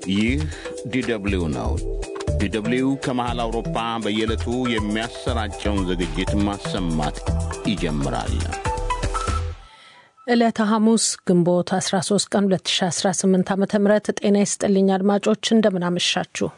ይህ ዲደብሊው ነው። ዲደብሊው ከመሃል አውሮፓ በየዕለቱ የሚያሰራጨውን ዝግጅት ማሰማት ይጀምራል። ዕለተ ሐሙስ ግንቦት 13 ቀን 2018 ዓ ም ጤና ይስጥልኝ አድማጮች፣ እንደምናመሻችሁ።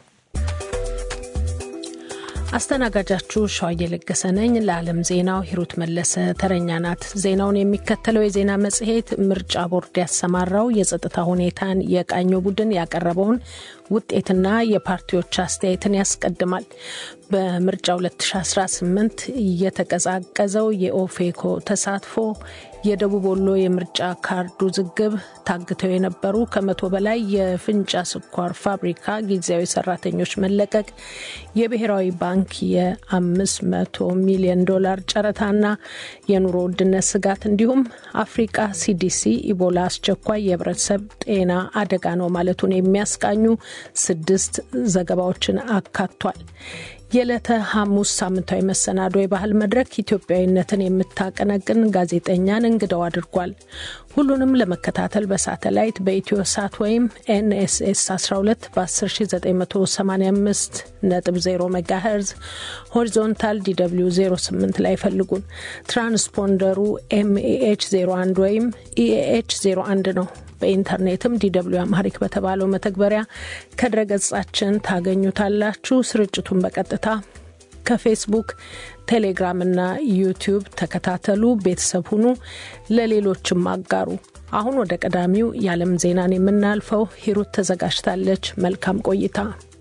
አስተናጋጃችሁ ሸዋዬ ለገሰ ነኝ። ለዓለም ዜናው ሂሩት መለሰ ተረኛ ናት። ዜናውን የሚከተለው የዜና መጽሔት ምርጫ ቦርድ ያሰማራው የጸጥታ ሁኔታን የቃኘው ቡድን ያቀረበውን ውጤትና የፓርቲዎች አስተያየትን ያስቀድማል። በምርጫ 2018 እየተቀዛቀዘው የኦፌኮ ተሳትፎ፣ የደቡብ ወሎ የምርጫ ካርድ ውዝግብ፣ ታግተው የነበሩ ከመቶ በላይ የፍንጫ ስኳር ፋብሪካ ጊዜያዊ ሰራተኞች መለቀቅ፣ የብሔራዊ ባንክ የ500 ሚሊዮን ዶላር ጨረታና የኑሮ ውድነት ስጋት እንዲሁም አፍሪቃ ሲዲሲ ኢቦላ አስቸኳይ የህብረተሰብ ጤና አደጋ ነው ማለቱን የሚያስቃኙ ስድስት ዘገባዎችን አካቷል። የዕለተ ሐሙስ ሳምንታዊ መሰናዶ የባህል መድረክ ኢትዮጵያዊነትን የምታቀነቅን ጋዜጠኛን እንግዳው አድርጓል። ሁሉንም ለመከታተል በሳተላይት በኢትዮ ሳት ወይም ኤንኤስኤስ 12 በ10985 ነጥብ 0 ሜጋሄርዝ ሆሪዞንታል ዲw 08 ላይ ፈልጉን። ትራንስፖንደሩ ኤምኤኤች 01 ወይም ኢኤኤች 01 ነው። በኢንተርኔትም ዲw አማሪክ በተባለው መተግበሪያ ከድረገጻችን ታገኙታላችሁ። ስርጭቱን በቀጥታ ከፌስቡክ፣ ቴሌግራም እና ዩቲዩብ ተከታተሉ። ቤተሰብ ሁኑ፣ ለሌሎችም አጋሩ። አሁን ወደ ቀዳሚው የዓለም ዜናን የምናልፈው ሂሩት ተዘጋጅታለች። መልካም ቆይታ።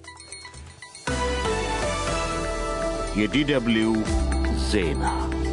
የዲደብሊው ዜና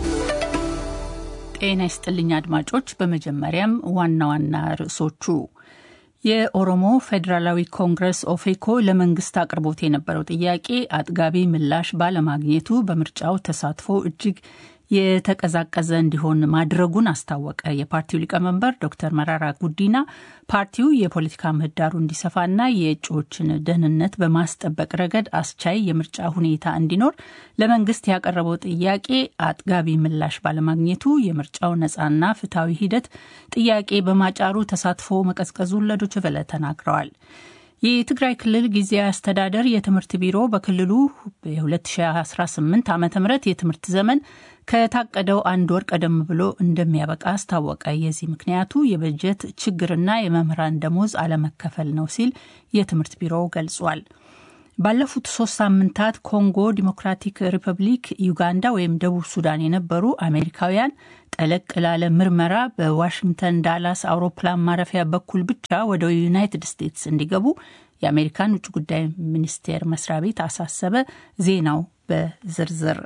ጤና ይስጥልኝ አድማጮች። በመጀመሪያም ዋና ዋና ርዕሶቹ የኦሮሞ ፌዴራላዊ ኮንግረስ ኦፌኮ ለመንግስት አቅርቦት የነበረው ጥያቄ አጥጋቢ ምላሽ ባለማግኘቱ በምርጫው ተሳትፎ እጅግ የተቀዛቀዘ እንዲሆን ማድረጉን አስታወቀ። የፓርቲው ሊቀመንበር ዶክተር መራራ ጉዲና ፓርቲው የፖለቲካ ምህዳሩ እንዲሰፋና የእጩዎችን ደህንነት በማስጠበቅ ረገድ አስቻይ የምርጫ ሁኔታ እንዲኖር ለመንግስት ያቀረበው ጥያቄ አጥጋቢ ምላሽ ባለማግኘቱ የምርጫው ነፃና ፍትሐዊ ሂደት ጥያቄ በማጫሩ ተሳትፎ መቀዝቀዙን ለዶይቼ ቬለ ተናግረዋል። የትግራይ ክልል ጊዜያዊ አስተዳደር የትምህርት ቢሮ በክልሉ የ2018 ዓ ም የትምህርት ዘመን ከታቀደው አንድ ወር ቀደም ብሎ እንደሚያበቃ አስታወቀ። የዚህ ምክንያቱ የበጀት ችግርና የመምህራን ደሞዝ አለመከፈል ነው ሲል የትምህርት ቢሮው ገልጿል። ባለፉት ሶስት ሳምንታት ኮንጎ ዲሞክራቲክ ሪፐብሊክ፣ ዩጋንዳ ወይም ደቡብ ሱዳን የነበሩ አሜሪካውያን ጠለቅ ላለ ምርመራ በዋሽንግተን ዳላስ አውሮፕላን ማረፊያ በኩል ብቻ ወደ ዩናይትድ ስቴትስ እንዲገቡ የአሜሪካን ውጭ ጉዳይ ሚኒስቴር መስሪያ ቤት አሳሰበ። ዜናው በዝርዝር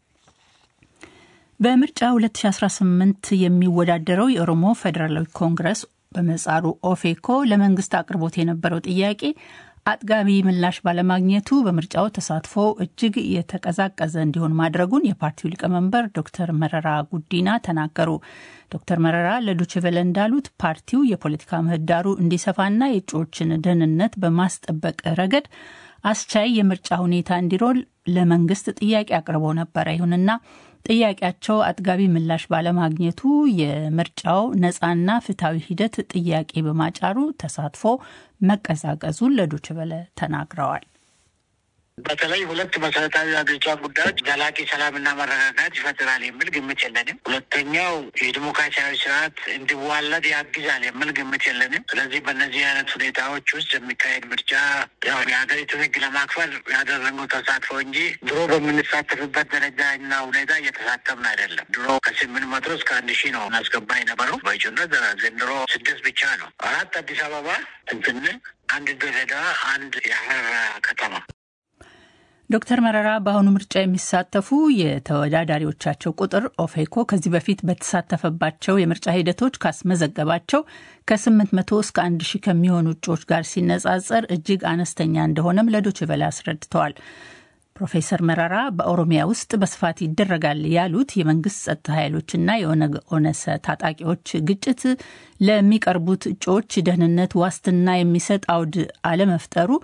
በምርጫ 2018 የሚወዳደረው የኦሮሞ ፌዴራላዊ ኮንግረስ በምህጻሩ ኦፌኮ ለመንግስት አቅርቦት የነበረው ጥያቄ አጥጋቢ ምላሽ ባለማግኘቱ በምርጫው ተሳትፎ እጅግ የተቀዛቀዘ እንዲሆን ማድረጉን የፓርቲው ሊቀመንበር ዶክተር መረራ ጉዲና ተናገሩ። ዶክተር መረራ ለዶችቨለ እንዳሉት ፓርቲው የፖለቲካ ምህዳሩ እንዲሰፋና የእጩዎችን ደህንነት በማስጠበቅ ረገድ አስቻይ የምርጫ ሁኔታ እንዲሮል ለመንግስት ጥያቄ አቅርበው ነበረ። ይሁንና ጥያቄያቸው አጥጋቢ ምላሽ ባለማግኘቱ የምርጫው ነፃና ፍትሐዊ ሂደት ጥያቄ በማጫሩ ተሳትፎ መቀዛቀዙን ለዶይቼ ቬለ ተናግረዋል። በተለይ ሁለት መሰረታዊ ሀገሪቷ ጉዳዮች ዘላቂ ሰላምና መረጋጋት ይፈጥራል የሚል ግምት የለንም። ሁለተኛው የዲሞክራሲያዊ ስርዓት እንዲዋለድ ያግዛል የሚል ግምት የለንም። ስለዚህ በእነዚህ አይነት ሁኔታዎች ውስጥ የሚካሄድ ምርጫ ያው የሀገሪቱን ሕግ ለማክበር ያደረገው ተሳትፎ እንጂ ድሮ በምንሳተፍበት ደረጃ እና ሁኔታ እየተሳተፍን አይደለም። ድሮ ከስምንት መቶ እስከ አንድ ሺህ ነው እናስገባ የነበረው በእጩነት ዘንድሮ ስድስት ብቻ ነው። አራት አዲስ አበባ እንትን አንድ ድሬዳዋ፣ አንድ የሀረር ከተማ ዶክተር መረራ በአሁኑ ምርጫ የሚሳተፉ የተወዳዳሪዎቻቸው ቁጥር ኦፌኮ ከዚህ በፊት በተሳተፈባቸው የምርጫ ሂደቶች ካስመዘገባቸው ከ800 እስከ 1000 ከሚሆኑ እጩዎች ጋር ሲነጻጸር እጅግ አነስተኛ እንደሆነም ለዶይቼ ቬለ አስረድተዋል። ፕሮፌሰር መረራ በኦሮሚያ ውስጥ በስፋት ይደረጋል ያሉት የመንግስት ጸጥታ ኃይሎችና የኦነግ ኦነሰ ታጣቂዎች ግጭት ለሚቀርቡት እጩዎች ደህንነት ዋስትና የሚሰጥ አውድ አለመፍጠሩ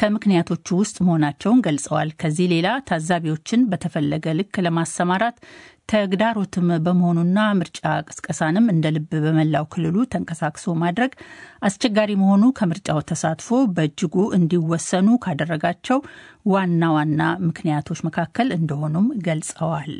ከምክንያቶቹ ውስጥ መሆናቸውን ገልጸዋል። ከዚህ ሌላ ታዛቢዎችን በተፈለገ ልክ ለማሰማራት ተግዳሮትም በመሆኑና ምርጫ ቅስቀሳንም እንደ ልብ በመላው ክልሉ ተንቀሳቅሶ ማድረግ አስቸጋሪ መሆኑ ከምርጫው ተሳትፎ በእጅጉ እንዲወሰኑ ካደረጋቸው ዋና ዋና ምክንያቶች መካከል እንደሆኑም ገልጸዋል።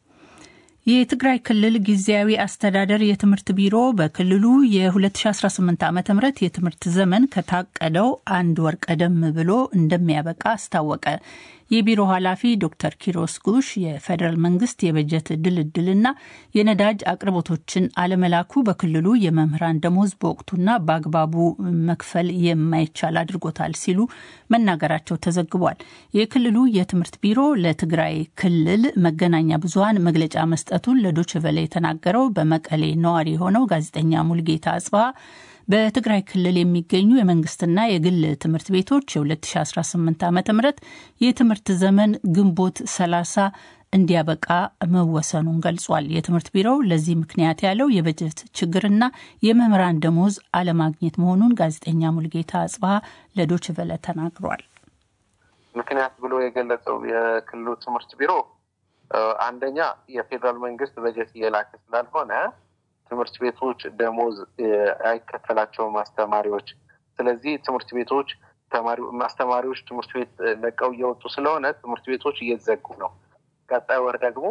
የትግራይ ክልል ጊዜያዊ አስተዳደር የትምህርት ቢሮ በክልሉ የ2018 ዓ ም የትምህርት ዘመን ከታቀደው አንድ ወር ቀደም ብሎ እንደሚያበቃ አስታወቀ። የቢሮ ኃላፊ ዶክተር ኪሮስ ጉሽ የፌዴራል መንግስት የበጀት ድልድልና የነዳጅ አቅርቦቶችን አለመላኩ በክልሉ የመምህራን ደሞዝ በወቅቱና በአግባቡ መክፈል የማይቻል አድርጎታል ሲሉ መናገራቸው ተዘግቧል። የክልሉ የትምህርት ቢሮ ለትግራይ ክልል መገናኛ ብዙኃን መግለጫ መስጠቱን ለዶችቨለ የተናገረው በመቀሌ ነዋሪ የሆነው ጋዜጠኛ ሙልጌታ አጽባ በትግራይ ክልል የሚገኙ የመንግስትና የግል ትምህርት ቤቶች የ2018 ዓ ም የትምህርት ዘመን ግንቦት 30 እንዲያበቃ መወሰኑን ገልጿል። የትምህርት ቢሮው ለዚህ ምክንያት ያለው የበጀት ችግርና የመምህራን ደሞዝ አለማግኘት መሆኑን ጋዜጠኛ ሙልጌታ አጽባሀ ለዶችቨለ ተናግሯል። ምክንያት ብሎ የገለጸው የክልሉ ትምህርት ቢሮ አንደኛ የፌዴራል መንግስት በጀት እየላከ ስላልሆነ ትምህርት ቤቶች ደሞዝ አይከፈላቸውም አስተማሪዎች። ስለዚህ ትምህርት ቤቶች አስተማሪዎች ትምህርት ቤት ለቀው እየወጡ ስለሆነ ትምህርት ቤቶች እየዘጉ ነው። ቀጣይ ወር ደግሞ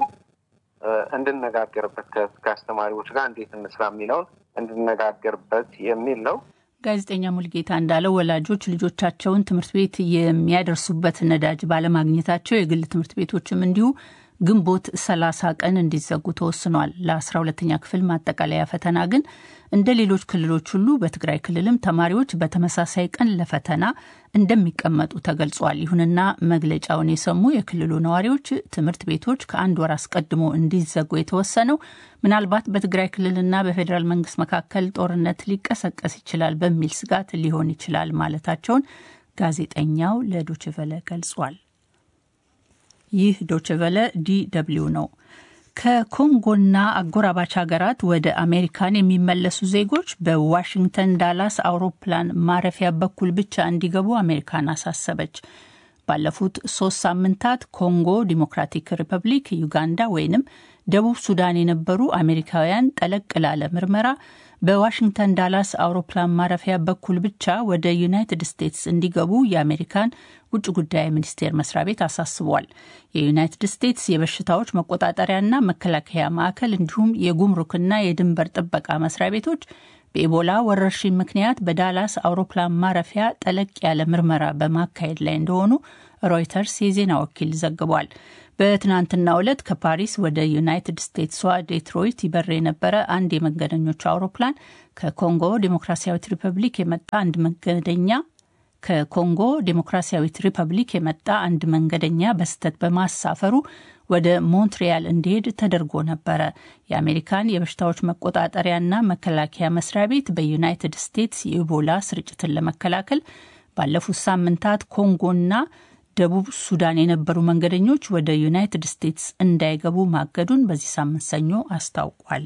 እንድነጋገርበት ከአስተማሪዎች ጋር እንዴት እንስራ የሚለውን እንድነጋገርበት የሚል ነው። ጋዜጠኛ ሙልጌታ እንዳለው ወላጆች ልጆቻቸውን ትምህርት ቤት የሚያደርሱበት ነዳጅ ባለማግኘታቸው የግል ትምህርት ቤቶችም እንዲሁ ግንቦት 30 ቀን እንዲዘጉ ተወስኗል። ለአስራ ሁለተኛ ክፍል ማጠቃለያ ፈተና ግን እንደ ሌሎች ክልሎች ሁሉ በትግራይ ክልልም ተማሪዎች በተመሳሳይ ቀን ለፈተና እንደሚቀመጡ ተገልጿል። ይሁንና መግለጫውን የሰሙ የክልሉ ነዋሪዎች ትምህርት ቤቶች ከአንድ ወር አስቀድሞ እንዲዘጉ የተወሰነው ምናልባት በትግራይ ክልልና በፌዴራል መንግስት መካከል ጦርነት ሊቀሰቀስ ይችላል በሚል ስጋት ሊሆን ይችላል ማለታቸውን ጋዜጠኛው ለዶችቨለ ገልጿል። ይህ ዶችቨለ ዲ ደብልዩ ነው። ከኮንጎና አጎራባች ሀገራት ወደ አሜሪካን የሚመለሱ ዜጎች በዋሽንግተን ዳላስ አውሮፕላን ማረፊያ በኩል ብቻ እንዲገቡ አሜሪካን አሳሰበች። ባለፉት ሶስት ሳምንታት ኮንጎ ዲሞክራቲክ ሪፐብሊክ፣ ዩጋንዳ ወይንም ደቡብ ሱዳን የነበሩ አሜሪካውያን ጠለቅ ላለ ምርመራ በዋሽንግተን ዳላስ አውሮፕላን ማረፊያ በኩል ብቻ ወደ ዩናይትድ ስቴትስ እንዲገቡ የአሜሪካን ውጭ ጉዳይ ሚኒስቴር መስሪያ ቤት አሳስቧል። የዩናይትድ ስቴትስ የበሽታዎች መቆጣጠሪያና መከላከያ ማዕከል እንዲሁም የጉምሩክና የድንበር ጥበቃ መስሪያ ቤቶች በኢቦላ ወረርሽኝ ምክንያት በዳላስ አውሮፕላን ማረፊያ ጠለቅ ያለ ምርመራ በማካሄድ ላይ እንደሆኑ ሮይተርስ የዜና ወኪል ዘግቧል። በትናንትናው ዕለት ከፓሪስ ወደ ዩናይትድ ስቴትሷ ዴትሮይት ይበር የነበረ አንድ የመንገደኞች አውሮፕላን ከኮንጎ ዴሞክራሲያዊት ሪፐብሊክ የመጣ አንድ መንገደኛ ከኮንጎ ዴሞክራሲያዊት ሪፐብሊክ የመጣ አንድ መንገደኛ በስህተት በማሳፈሩ ወደ ሞንትሪያል እንዲሄድ ተደርጎ ነበረ። የአሜሪካን የበሽታዎች መቆጣጠሪያና መከላከያ መስሪያ ቤት በዩናይትድ ስቴትስ የኢቦላ ስርጭትን ለመከላከል ባለፉት ሳምንታት ኮንጎና ደቡብ ሱዳን የነበሩ መንገደኞች ወደ ዩናይትድ ስቴትስ እንዳይገቡ ማገዱን በዚህ ሳምንት ሰኞ አስታውቋል።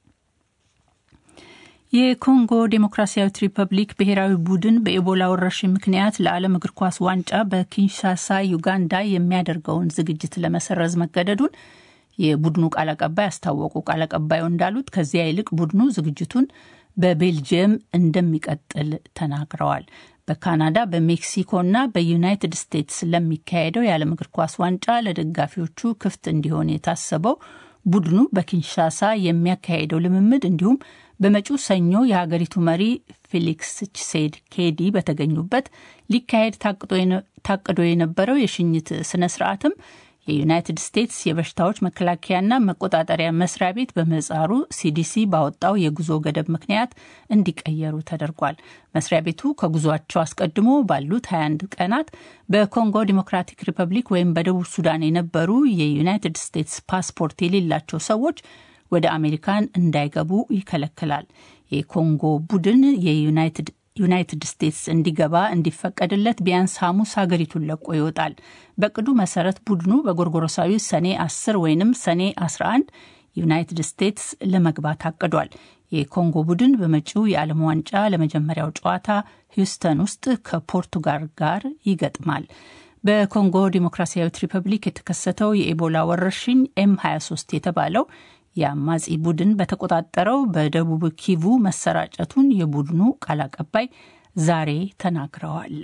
የኮንጎ ዴሞክራሲያዊት ሪፐብሊክ ብሔራዊ ቡድን በኢቦላ ወረርሽኝ ምክንያት ለዓለም እግር ኳስ ዋንጫ በኪንሻሳ ዩጋንዳ የሚያደርገውን ዝግጅት ለመሰረዝ መገደዱን የቡድኑ ቃል አቀባይ አስታወቁ። ቃል አቀባዩ እንዳሉት ከዚያ ይልቅ ቡድኑ ዝግጅቱን በቤልጅየም እንደሚቀጥል ተናግረዋል። በካናዳ በሜክሲኮና በዩናይትድ ስቴትስ ለሚካሄደው የዓለም እግር ኳስ ዋንጫ ለደጋፊዎቹ ክፍት እንዲሆን የታሰበው ቡድኑ በኪንሻሳ የሚያካሄደው ልምምድ እንዲሁም በመጪው ሰኞ የሀገሪቱ መሪ ፌሊክስ ቺሴድ ኬዲ በተገኙበት ሊካሄድ ታቅዶ የነበረው የሽኝት ስነ ስርዓትም የዩናይትድ ስቴትስ የበሽታዎች መከላከያና መቆጣጠሪያ መስሪያ ቤት በምህጻሩ ሲዲሲ ባወጣው የጉዞ ገደብ ምክንያት እንዲቀየሩ ተደርጓል። መስሪያ ቤቱ ከጉዟቸው አስቀድሞ ባሉት 21 ቀናት በኮንጎ ዲሞክራቲክ ሪፐብሊክ ወይም በደቡብ ሱዳን የነበሩ የዩናይትድ ስቴትስ ፓስፖርት የሌላቸው ሰዎች ወደ አሜሪካን እንዳይገቡ ይከለክላል። የኮንጎ ቡድን የዩናይትድ ዩናይትድ ስቴትስ እንዲገባ እንዲፈቀድለት ቢያንስ ሐሙስ ሀገሪቱን ለቆ ይወጣል። በቅዱ መሰረት ቡድኑ በጎርጎሮሳዊ ሰኔ 10 ወይንም ሰኔ 11 ዩናይትድ ስቴትስ ለመግባት አቅዷል። የኮንጎ ቡድን በመጪው የዓለም ዋንጫ ለመጀመሪያው ጨዋታ ሂውስተን ውስጥ ከፖርቱጋል ጋር ይገጥማል። በኮንጎ ዲሞክራሲያዊት ሪፐብሊክ የተከሰተው የኢቦላ ወረርሽኝ ኤም 23 የተባለው የአማጺ ቡድን በተቆጣጠረው በደቡብ ኪቩ መሰራጨቱን የቡድኑ ቃል አቀባይ ዛሬ ተናግረዋል።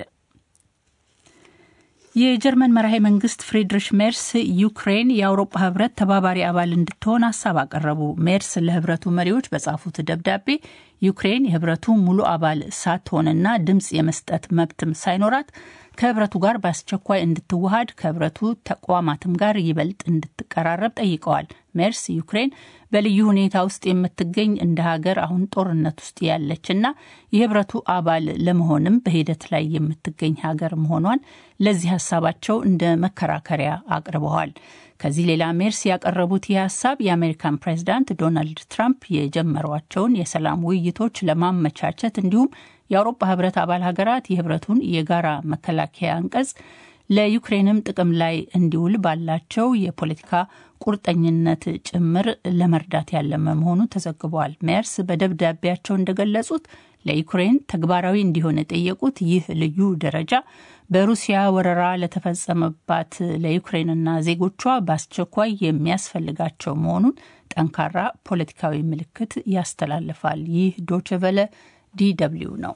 የጀርመን መራሄ መንግስት ፍሪድሪሽ ሜርስ ዩክሬን የአውሮፓ ህብረት ተባባሪ አባል እንድትሆን ሀሳብ አቀረቡ። ሜርስ ለህብረቱ መሪዎች በጻፉት ደብዳቤ ዩክሬን የህብረቱ ሙሉ አባል ሳትሆንና ድምፅ የመስጠት መብትም ሳይኖራት ከህብረቱ ጋር በአስቸኳይ እንድትዋሃድ ከህብረቱ ተቋማትም ጋር ይበልጥ እንድትቀራረብ ጠይቀዋል። ሜርስ ዩክሬን በልዩ ሁኔታ ውስጥ የምትገኝ እንደ ሀገር አሁን ጦርነት ውስጥ ያለችና የህብረቱ አባል ለመሆንም በሂደት ላይ የምትገኝ ሀገር መሆኗን ለዚህ ሀሳባቸው እንደ መከራከሪያ አቅርበዋል። ከዚህ ሌላ ሜርስ ያቀረቡት ይህ ሀሳብ የአሜሪካን ፕሬዚዳንት ዶናልድ ትራምፕ የጀመሯቸውን የሰላም ውይይቶች ለማመቻቸት እንዲሁም የአውሮፓ ህብረት አባል ሀገራት የህብረቱን የጋራ መከላከያ አንቀጽ ለዩክሬንም ጥቅም ላይ እንዲውል ባላቸው የፖለቲካ ቁርጠኝነት ጭምር ለመርዳት ያለመ መሆኑ ተዘግቧል። ሜርስ በደብዳቤያቸው እንደገለጹት ለዩክሬን ተግባራዊ እንዲሆን የጠየቁት ይህ ልዩ ደረጃ በሩሲያ ወረራ ለተፈጸመባት ለዩክሬንና ዜጎቿ በአስቸኳይ የሚያስፈልጋቸው መሆኑን ጠንካራ ፖለቲካዊ ምልክት ያስተላልፋል። ይህ ዶችቨለ ዲደብሊው ነው።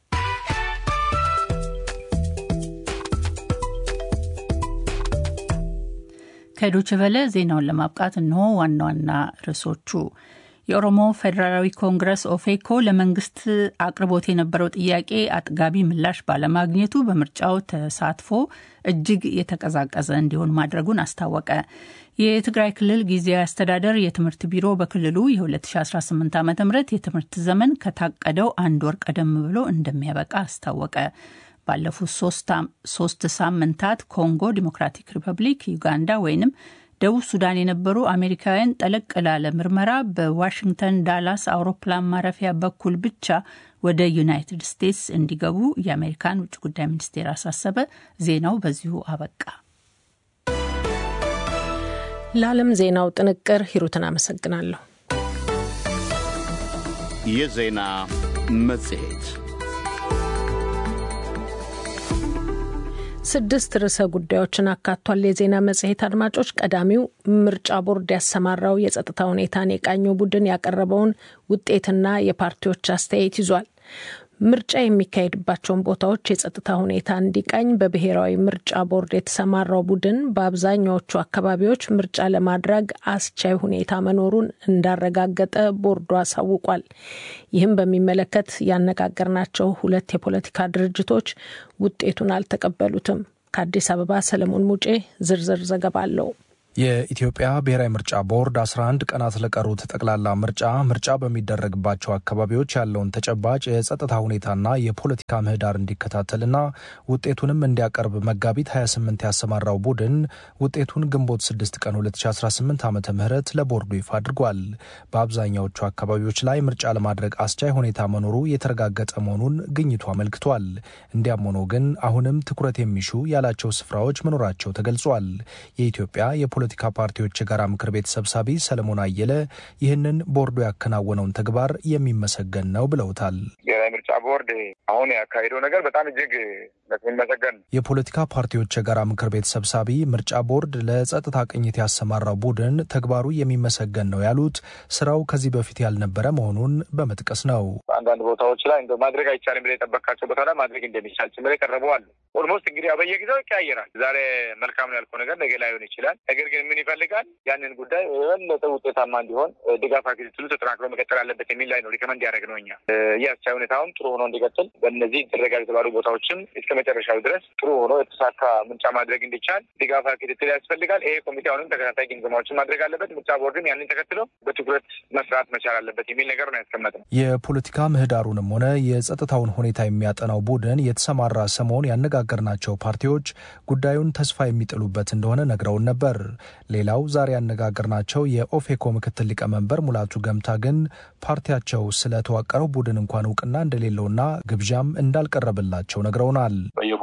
ከዶችቨለ ዜናውን ለማብቃት እንሆ ዋና ዋና ርዕሶቹ። የኦሮሞ ፌዴራላዊ ኮንግረስ ኦፌኮ ለመንግስት አቅርቦት የነበረው ጥያቄ አጥጋቢ ምላሽ ባለማግኘቱ በምርጫው ተሳትፎ እጅግ የተቀዛቀዘ እንዲሆን ማድረጉን አስታወቀ። የትግራይ ክልል ጊዜያዊ አስተዳደር የትምህርት ቢሮ በክልሉ የ2018 ዓ ም የትምህርት ዘመን ከታቀደው አንድ ወር ቀደም ብሎ እንደሚያበቃ አስታወቀ። ባለፉት ሶስት ሳምንታት ኮንጎ ዲሞክራቲክ ሪፐብሊክ፣ ዩጋንዳ ወይንም ደቡብ ሱዳን የነበሩ አሜሪካውያን ጠለቅ ላለ ምርመራ በዋሽንግተን ዳላስ አውሮፕላን ማረፊያ በኩል ብቻ ወደ ዩናይትድ ስቴትስ እንዲገቡ የአሜሪካን ውጭ ጉዳይ ሚኒስቴር አሳሰበ። ዜናው በዚሁ አበቃ። ለዓለም ዜናው ጥንቅር ሂሩትን አመሰግናለሁ። የዜና መጽሔት ስድስት ርዕሰ ጉዳዮችን አካቷል። የዜና መጽሔት አድማጮች፣ ቀዳሚው ምርጫ ቦርድ ያሰማራው የጸጥታ ሁኔታን የቃኘው ቡድን ያቀረበውን ውጤትና የፓርቲዎች አስተያየት ይዟል። ምርጫ የሚካሄድባቸውን ቦታዎች የጸጥታ ሁኔታ እንዲቃኝ በብሔራዊ ምርጫ ቦርድ የተሰማራው ቡድን በአብዛኛዎቹ አካባቢዎች ምርጫ ለማድረግ አስቻይ ሁኔታ መኖሩን እንዳረጋገጠ ቦርዱ አሳውቋል። ይህም በሚመለከት ያነጋገርናቸው ሁለት የፖለቲካ ድርጅቶች ውጤቱን አልተቀበሉትም። ከአዲስ አበባ ሰለሞን ሙጬ ዝርዝር ዘገባ አለው። የኢትዮጵያ ብሔራዊ ምርጫ ቦርድ 11 ቀናት ለቀሩት ጠቅላላ ምርጫ ምርጫ በሚደረግባቸው አካባቢዎች ያለውን ተጨባጭ የጸጥታ ሁኔታና የፖለቲካ ምህዳር እንዲከታተልና ውጤቱንም እንዲያቀርብ መጋቢት 28 ያሰማራው ቡድን ውጤቱን ግንቦት 6 ቀን 2018 ዓ ም ለቦርዱ ይፋ አድርጓል። በአብዛኛዎቹ አካባቢዎች ላይ ምርጫ ለማድረግ አስቻይ ሁኔታ መኖሩ የተረጋገጠ መሆኑን ግኝቱ አመልክቷል። እንዲያም ሆኖ ግን አሁንም ትኩረት የሚሹ ያላቸው ስፍራዎች መኖራቸው ተገልጿል። የኢትዮጵያ የፖለቲካ ፓርቲዎች የጋራ ምክር ቤት ሰብሳቢ ሰለሞን አየለ ይህንን ቦርዱ ያከናወነውን ተግባር የሚመሰገን ነው ብለውታል። ብሔራዊ ምርጫ ቦርድ አሁን ያካሄደው ነገር በጣም እጅግ የሚመሰገን ነው። የፖለቲካ ፓርቲዎች የጋራ ምክር ቤት ሰብሳቢ ምርጫ ቦርድ ለጸጥታ ቅኝት ያሰማራው ቡድን ተግባሩ የሚመሰገን ነው ያሉት ስራው ከዚህ በፊት ያልነበረ መሆኑን በመጥቀስ ነው። አንዳንድ ቦታዎች ላይ እንደ ማድረግ አይቻልም ብለህ የጠበቃቸው ቦታ ላይ ማድረግ እንደሚቻል ጭምር የቀረቡ አሉ። ኦልሞስት እንግዲህ በየጊዜው ይቀያየራል። ዛሬ መልካም ነው ያልከው ነገር ነገ ላይሆን ይችላል። ነገር ግን ምን ይፈልጋል? ያንን ጉዳይ የበለጠ ውጤታማ እንዲሆን ድጋፍ ክትትሉ ተጠናክሮ መቀጠል አለበት የሚል ላይ ነው ሪከመንድ ያደረግ ነው። እኛ ይህ አስቻይ ሁኔታውን ጥሩ ሆኖ እንዲቀጥል በእነዚህ ይደረጋል የተባሉ ቦታዎችም እስከ መጨረሻው ድረስ ጥሩ ሆኖ የተሳካ ምርጫ ማድረግ እንዲቻል ድጋፍ ክትትል ያስፈልጋል። ይሄ ኮሚቴ አሁንም ተከታታይ ግምገማዎችን ማድረግ አለበት። ምርጫ ቦርድም ያንን ተከትሎ በትኩረት መስራት መቻል አለበት የሚል ነገር ነው ያስቀመጥነው። የፖለቲካ ምህዳሩንም ሆነ የጸጥታውን ሁኔታ የሚያጠናው ቡድን የተሰማራ ሰሞን ያነጋገርናቸው ፓርቲዎች ጉዳዩን ተስፋ የሚጥሉበት እንደሆነ ነግረውን ነበር። ሌላው ዛሬ ያነጋገርናቸው የኦፌኮ ምክትል ሊቀመንበር ሙላቱ ገምታ ግን ፓርቲያቸው ስለተዋቀረው ቡድን እንኳን እውቅና እንደሌለውና ግብዣም እንዳልቀረበላቸው ነግረውናል። በየቦታው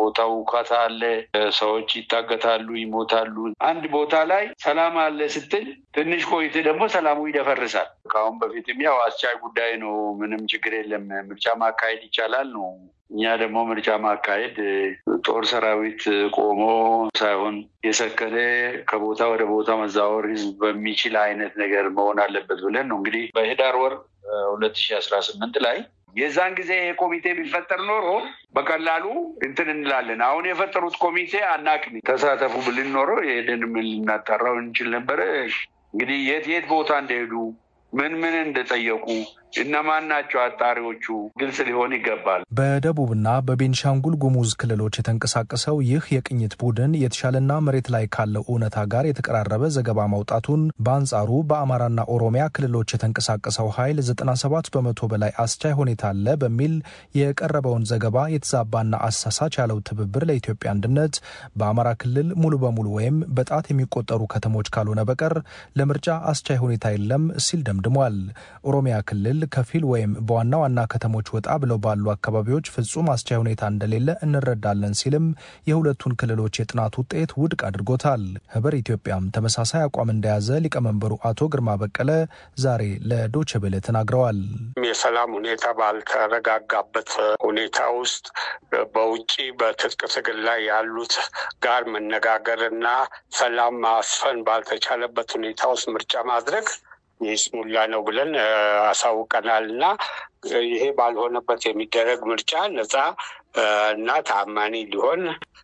በየቦታው ውካታ አለ፣ ሰዎች ይታገታሉ፣ ይሞታሉ። አንድ ቦታ ላይ ሰላም አለ ስትል ትንሽ ቆይት ደግሞ ሰላሙ ይደፈርሳል። ከአሁን በፊትም ያው አስቻይ ጉዳይ ነው፣ ምንም ችግር የለም፣ ምርጫ ማካሄድ ይቻላል ነው እኛ ደግሞ ምርጫ ማካሄድ ጦር ሰራዊት ቆሞ ሳይሆን የሰከነ ከቦታ ወደ ቦታ መዛወር ህዝብ በሚችል አይነት ነገር መሆን አለበት ብለን ነው እንግዲህ በህዳር ወር ሁለት ሺህ አስራ ስምንት ላይ የዛን ጊዜ ይሄ ኮሚቴ ቢፈጠር ኖሮ በቀላሉ እንትን እንላለን። አሁን የፈጠሩት ኮሚቴ አናቅም ተሳተፉ ብልን ኖሮ ይሄንን ልናጣራው እንችል ነበረ። እንግዲህ የት የት ቦታ እንደሄዱ ምን ምን እንደጠየቁ እነማን ናቸው አጣሪዎቹ ግልጽ ሊሆን ይገባል። በደቡብና በቤንሻንጉል ጉሙዝ ክልሎች የተንቀሳቀሰው ይህ የቅኝት ቡድን የተሻለና መሬት ላይ ካለው እውነታ ጋር የተቀራረበ ዘገባ ማውጣቱን፣ በአንጻሩ በአማራና ኦሮሚያ ክልሎች የተንቀሳቀሰው ኃይል 97 በመቶ በላይ አስቻይ ሁኔታ አለ በሚል የቀረበውን ዘገባ የተዛባና አሳሳች ያለው ትብብር ለኢትዮጵያ አንድነት በአማራ ክልል ሙሉ በሙሉ ወይም በጣት የሚቆጠሩ ከተሞች ካልሆነ በቀር ለምርጫ አስቻይ ሁኔታ የለም ሲል ደምድሟል። ኦሮሚያ ክልል ከፊል ወይም በዋና ዋና ከተሞች ወጣ ብለው ባሉ አካባቢዎች ፍጹም አስቻይ ሁኔታ እንደሌለ እንረዳለን ሲልም የሁለቱን ክልሎች የጥናት ውጤት ውድቅ አድርጎታል። ህብር ኢትዮጵያም ተመሳሳይ አቋም እንደያዘ ሊቀመንበሩ አቶ ግርማ በቀለ ዛሬ ለዶቼ ቬለ ተናግረዋል። የሰላም ሁኔታ ባልተረጋጋበት ሁኔታ ውስጥ በውጭ በትጥቅ ትግል ላይ ያሉት ጋር መነጋገርና ሰላም ማስፈን ባልተቻለበት ሁኔታ ውስጥ ምርጫ ማድረግ ይስሙላ ነው ብለን አሳውቀናል እና ይሄ ባልሆነበት የሚደረግ ምርጫ ነፃ እና ታማኒ ሊሆን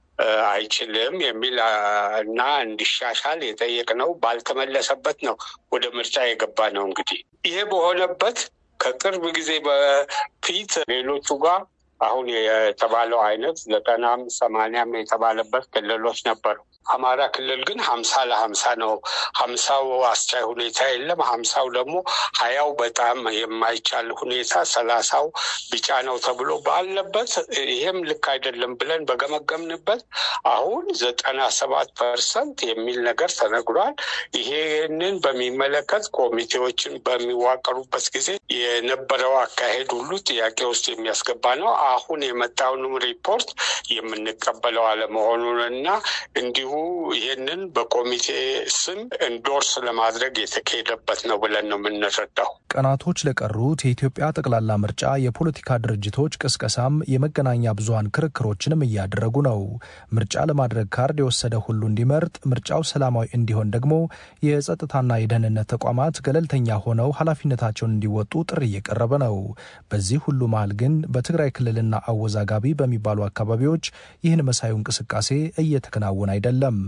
አይችልም የሚል እና እንዲሻሻል የጠየቅነው ባልተመለሰበት ነው ወደ ምርጫ የገባ ነው። እንግዲህ ይሄ በሆነበት ከቅርብ ጊዜ በፊት ሌሎቹ ጋር አሁን የተባለው አይነት ዘጠናም ሰማንያም የተባለበት ክልሎች ነበሩ። አማራ ክልል ግን ሀምሳ ለሀምሳ ነው። ሀምሳው አስቻይ ሁኔታ የለም። ሀምሳው ደግሞ ሀያው በጣም የማይቻል ሁኔታ፣ ሰላሳው ቢጫ ነው ተብሎ ባለበት ይሄም ልክ አይደለም ብለን በገመገምንበት አሁን ዘጠና ሰባት ፐርሰንት የሚል ነገር ተነግሯል። ይሄንን በሚመለከት ኮሚቴዎችን በሚዋቀሩበት ጊዜ የነበረው አካሄድ ሁሉ ጥያቄ ውስጥ የሚያስገባ ነው። አሁን የመጣውንም ሪፖርት የምንቀበለው አለመሆኑን እና እንዲሁ ይህንን በኮሚቴ ስም እንዶርስ ለማድረግ የተካሄደበት ነው ብለን ነው የምንረዳው። ቀናቶች ለቀሩት የኢትዮጵያ ጠቅላላ ምርጫ የፖለቲካ ድርጅቶች ቅስቀሳም የመገናኛ ብዙኃን ክርክሮችንም እያደረጉ ነው። ምርጫ ለማድረግ ካርድ የወሰደ ሁሉ እንዲመርጥ፣ ምርጫው ሰላማዊ እንዲሆን ደግሞ የጸጥታና የደህንነት ተቋማት ገለልተኛ ሆነው ኃላፊነታቸውን እንዲወጡ ጥሪ እየቀረበ ነው። በዚህ ሁሉ መሀል ግን በትግራይ ክልልና አወዛጋቢ በሚባሉ አካባቢዎች ይህን መሳዩ እንቅስቃሴ እየተከናወነ አይደለም።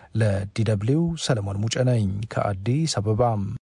ለዲደብሊው ሰለሞን ሙጬ ነኝ ከአዲስ አበባ።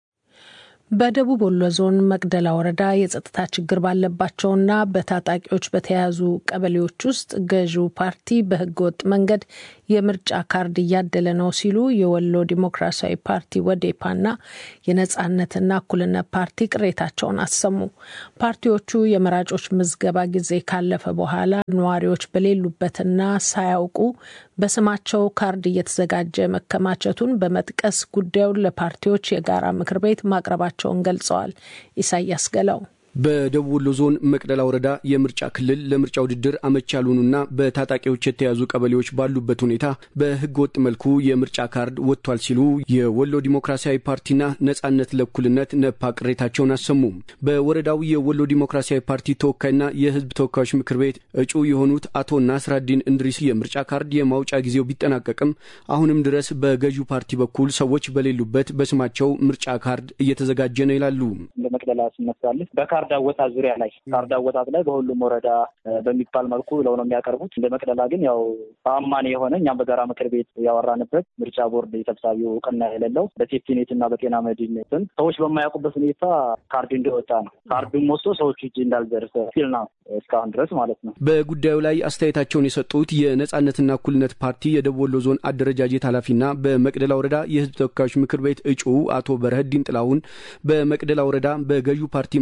በደቡብ ወሎ ዞን መቅደላ ወረዳ የጸጥታ ችግር ባለባቸውና በታጣቂዎች በተያያዙ ቀበሌዎች ውስጥ ገዢው ፓርቲ በህገወጥ መንገድ የምርጫ ካርድ እያደለ ነው ሲሉ የወሎ ዲሞክራሲያዊ ፓርቲ ወዴፓና የነጻነትና እኩልነት ፓርቲ ቅሬታቸውን አሰሙ። ፓርቲዎቹ የመራጮች ምዝገባ ጊዜ ካለፈ በኋላ ነዋሪዎች በሌሉበትና ሳያውቁ በስማቸው ካርድ እየተዘጋጀ መከማቸቱን በመጥቀስ ጉዳዩን ለፓርቲዎች የጋራ ምክር ቤት ማቅረባቸውን ገልጸዋል። ኢሳያስ ገላው በደቡብ ወሎ ዞን መቅደላ ወረዳ የምርጫ ክልል ለምርጫ ውድድር አመቺ ያልሆኑና በታጣቂዎች የተያዙ ቀበሌዎች ባሉበት ሁኔታ በህገ ወጥ መልኩ የምርጫ ካርድ ወጥቷል ሲሉ የወሎ ዲሞክራሲያዊ ፓርቲና ነጻነት ለእኩልነት ነፓ ቅሬታቸውን አሰሙ። በወረዳው የወሎ ዲሞክራሲያዊ ፓርቲ ተወካይና የህዝብ ተወካዮች ምክር ቤት እጩ የሆኑት አቶ ናስራዲን እንድሪስ የምርጫ ካርድ የማውጫ ጊዜው ቢጠናቀቅም አሁንም ድረስ በገዢው ፓርቲ በኩል ሰዎች በሌሉበት በስማቸው ምርጫ ካርድ እየተዘጋጀ ነው ይላሉ። መቅደላ ስነሳለች ካርድ አወጣት ዙሪያ ላይ ካርድ አወጣት ላይ በሁሉም ወረዳ በሚባል መልኩ ብለው ነው የሚያቀርቡት። እንደ መቅደላ ግን ያው ተአማኒ የሆነ እኛም በጋራ ምክር ቤት ያወራንበት ምርጫ ቦርድ የሰብሳቢው እውቅና የሌለው በሴፍቲኔት እና በጤና መድን ስም ሰዎች በማያውቁበት ሁኔታ ካርድ እንዲወጣ ነው። ካርዱም ወስዶ ሰዎቹ እጅ እንዳልደርሰ ሲል ነው እስካሁን ድረስ ማለት ነው። በጉዳዩ ላይ አስተያየታቸውን የሰጡት የነጻነትና እኩልነት ፓርቲ የደቡብ ወሎ ዞን አደረጃጀት ኃላፊና በመቅደላ ወረዳ የህዝብ ተወካዮች ምክር ቤት እጩ አቶ በረህዲን ጥላሁን በመቅደላ ወረዳ በገዢው ፓርቲ ምርጫ ካርድ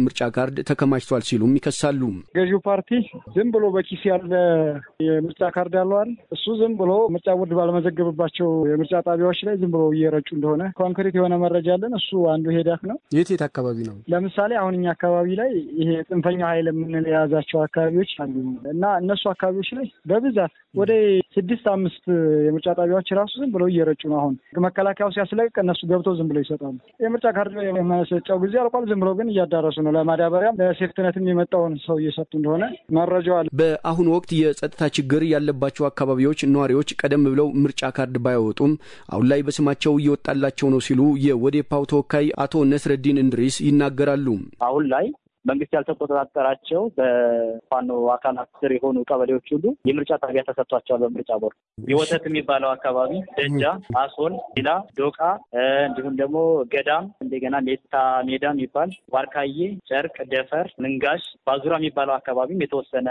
ካርድ ተከማችቷል ሲሉም ይከሳሉ። ገዢው ፓርቲ ዝም ብሎ በኪስ ያለ የምርጫ ካርድ ያለዋል እሱ ዝም ብሎ ምርጫ ቦርድ ባለመዘገብባቸው የምርጫ ጣቢያዎች ላይ ዝም ብሎ እየረጩ እንደሆነ ኮንክሪት የሆነ መረጃ አለን። እሱ አንዱ ሄዳክ ነው። የት የት አካባቢ ነው? ለምሳሌ አሁን እኛ አካባቢ ላይ ይሄ ጽንፈኛ ኃይል የምንል የያዛቸው አካባቢዎች አሉ እና እነሱ አካባቢዎች ላይ በብዛት ወደ ስድስት አምስት የምርጫ ጣቢያዎች ራሱ ዝም ብለው እየረጩ ነው። አሁን መከላከያው ሲያስለቅቅ እነሱ ገብተው ዝም ብለው ይሰጣሉ። የምርጫ ካርድ የመሰጫው ጊዜ አልቋል። ዝም ብለው ግን እያዳረሱ ነው። ለማዳበሪያም ለሴፍትነትም የመጣውን ሰው እየሰጡ እንደሆነ መረጃው አለ። በአሁኑ ወቅት የጸጥታ ችግር ያለባቸው አካባቢዎች ነዋሪዎች ቀደም ብለው ምርጫ ካርድ ባያወጡም አሁን ላይ በስማቸው እየወጣላቸው ነው ሲሉ የወዴፓው ተወካይ አቶ ነስረዲን እንድሪስ ይናገራሉ። አሁን ላይ መንግስት ያልተቆጣጠራቸው በፋኖ አካላት ስር የሆኑ ቀበሌዎች ሁሉ የምርጫ ጣቢያ ተሰጥቷቸዋል። በምርጫ ቦርድ የወተት የሚባለው አካባቢ ደጃ፣ አሶል፣ ሌላ ዶቃ፣ እንዲሁም ደግሞ ገዳም፣ እንደገና ሜታ ሜዳ የሚባል ዋርካዬ፣ ጨርቅ፣ ደፈር፣ ምንጋሽ፣ ባዙራ የሚባለው አካባቢም የተወሰነ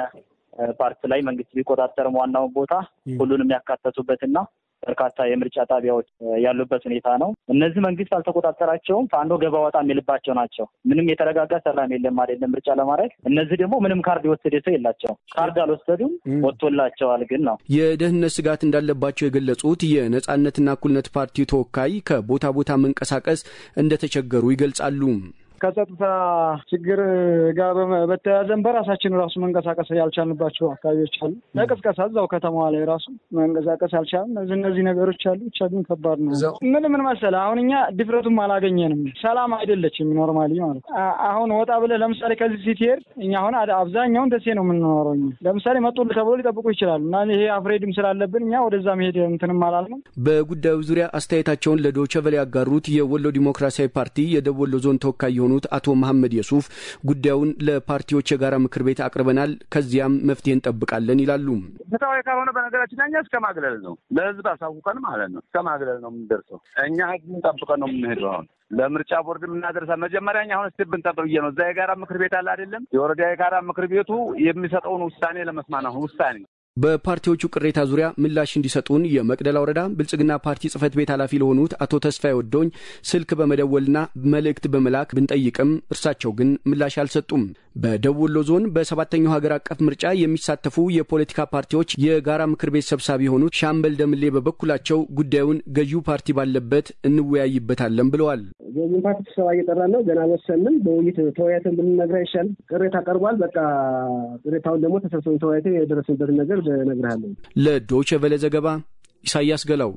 ፓርት ላይ መንግስት ቢቆጣጠርም ዋናውን ቦታ ሁሉንም ያካተቱበትና በርካታ የምርጫ ጣቢያዎች ያሉበት ሁኔታ ነው። እነዚህ መንግስት አልተቆጣጠራቸውም። ፋኖ ገባ ወጣ የሚልባቸው ናቸው። ምንም የተረጋጋ ሰላም የለም አይደለም ምርጫ ለማድረግ። እነዚህ ደግሞ ምንም ካርድ የወሰደ ሰው የላቸውም። ካርድ አልወሰዱም፣ ወጥቶላቸዋል ግን ነው። የደህንነት ስጋት እንዳለባቸው የገለጹት የነጻነትና እኩልነት ፓርቲ ተወካይ ከቦታ ቦታ መንቀሳቀስ እንደተቸገሩ ይገልጻሉ። ከጸጥታ ችግር ጋር በተያያዘን በራሳችን ራሱ መንቀሳቀስ ያልቻልንባቸው አካባቢዎች አሉ። ለቅስቀሳ እዛው ከተማዋ ላይ ራሱ መንቀሳቀስ ያልቻልን እነዚህ እነዚህ ነገሮች አሉ። ብቻ ግን ከባድ ነው። ምን ምን መሰለህ አሁን እኛ ድፍረቱም አላገኘንም። ሰላም አይደለችም ኖርማሊ ማለት አሁን ወጣ ብለህ ለምሳሌ ከዚህ ስትሄድ እኛ አሁን አብዛኛውን ደሴ ነው የምንኖረው። ለምሳሌ መጡልህ ተብሎ ሊጠብቁ ይችላሉ እና ይሄ አፍሬድም ስላለብን እኛ ወደዛ መሄድ እንትንም አላልንም። በጉዳዩ ዙሪያ አስተያየታቸውን ለዶይቼ ቬለ ያጋሩት የወሎ ዲሞክራሲያዊ ፓርቲ የደቡብ ወሎ ዞን ተወካይ የሆኑ የሆኑት አቶ መሐመድ የሱፍ ጉዳዩን ለፓርቲዎች የጋራ ምክር ቤት አቅርበናል፣ ከዚያም መፍትሄ እንጠብቃለን ይላሉ። ፍትሐዊ ካልሆነ በነገራችን ላይ እኛ እስከ ማግለል ነው፣ ለህዝብ አሳውቀን ማለት ነው። እስከ ማግለል ነው የምንደርሰው። እኛ ህዝብን ጠብቀን ነው የምንሄደው። አሁን ለምርጫ ቦርድ የምናደርሳ መጀመሪያ እኛ አሁን እስቲ ብንጠብቅ ብዬ ነው። እዛ የጋራ ምክር ቤት አለ አይደለም? የወረዳ የጋራ ምክር ቤቱ የሚሰጠውን ውሳኔ ለመስማት አሁን ውሳኔ በፓርቲዎቹ ቅሬታ ዙሪያ ምላሽ እንዲሰጡን የመቅደላ ወረዳ ብልጽግና ፓርቲ ጽህፈት ቤት ኃላፊ ለሆኑት አቶ ተስፋዬ ወዶኝ ስልክ በመደወልና መልእክት በመላክ ብንጠይቅም እርሳቸው ግን ምላሽ አልሰጡም። በደቡብ ወሎ ዞን በሰባተኛው ሀገር አቀፍ ምርጫ የሚሳተፉ የፖለቲካ ፓርቲዎች የጋራ ምክር ቤት ሰብሳቢ የሆኑት ሻምበል ደምሌ በበኩላቸው ጉዳዩን ገዢው ፓርቲ ባለበት እንወያይበታለን ብለዋል። ገዢው ፓርቲ ስብሰባ እየጠራን ነው። ገና ወሰንም በውይይት ተወያይተን ብንነግርህ አይሻልም? ቅሬታ ቀርቧል። በቃ ቅሬታውን ደግሞ ተሰብስበን ተወያይተን የደረስንበትን ነገር እነግርሃለሁ። ለዶይቼ ቬለ ዘገባ ኢሳያስ ገላው።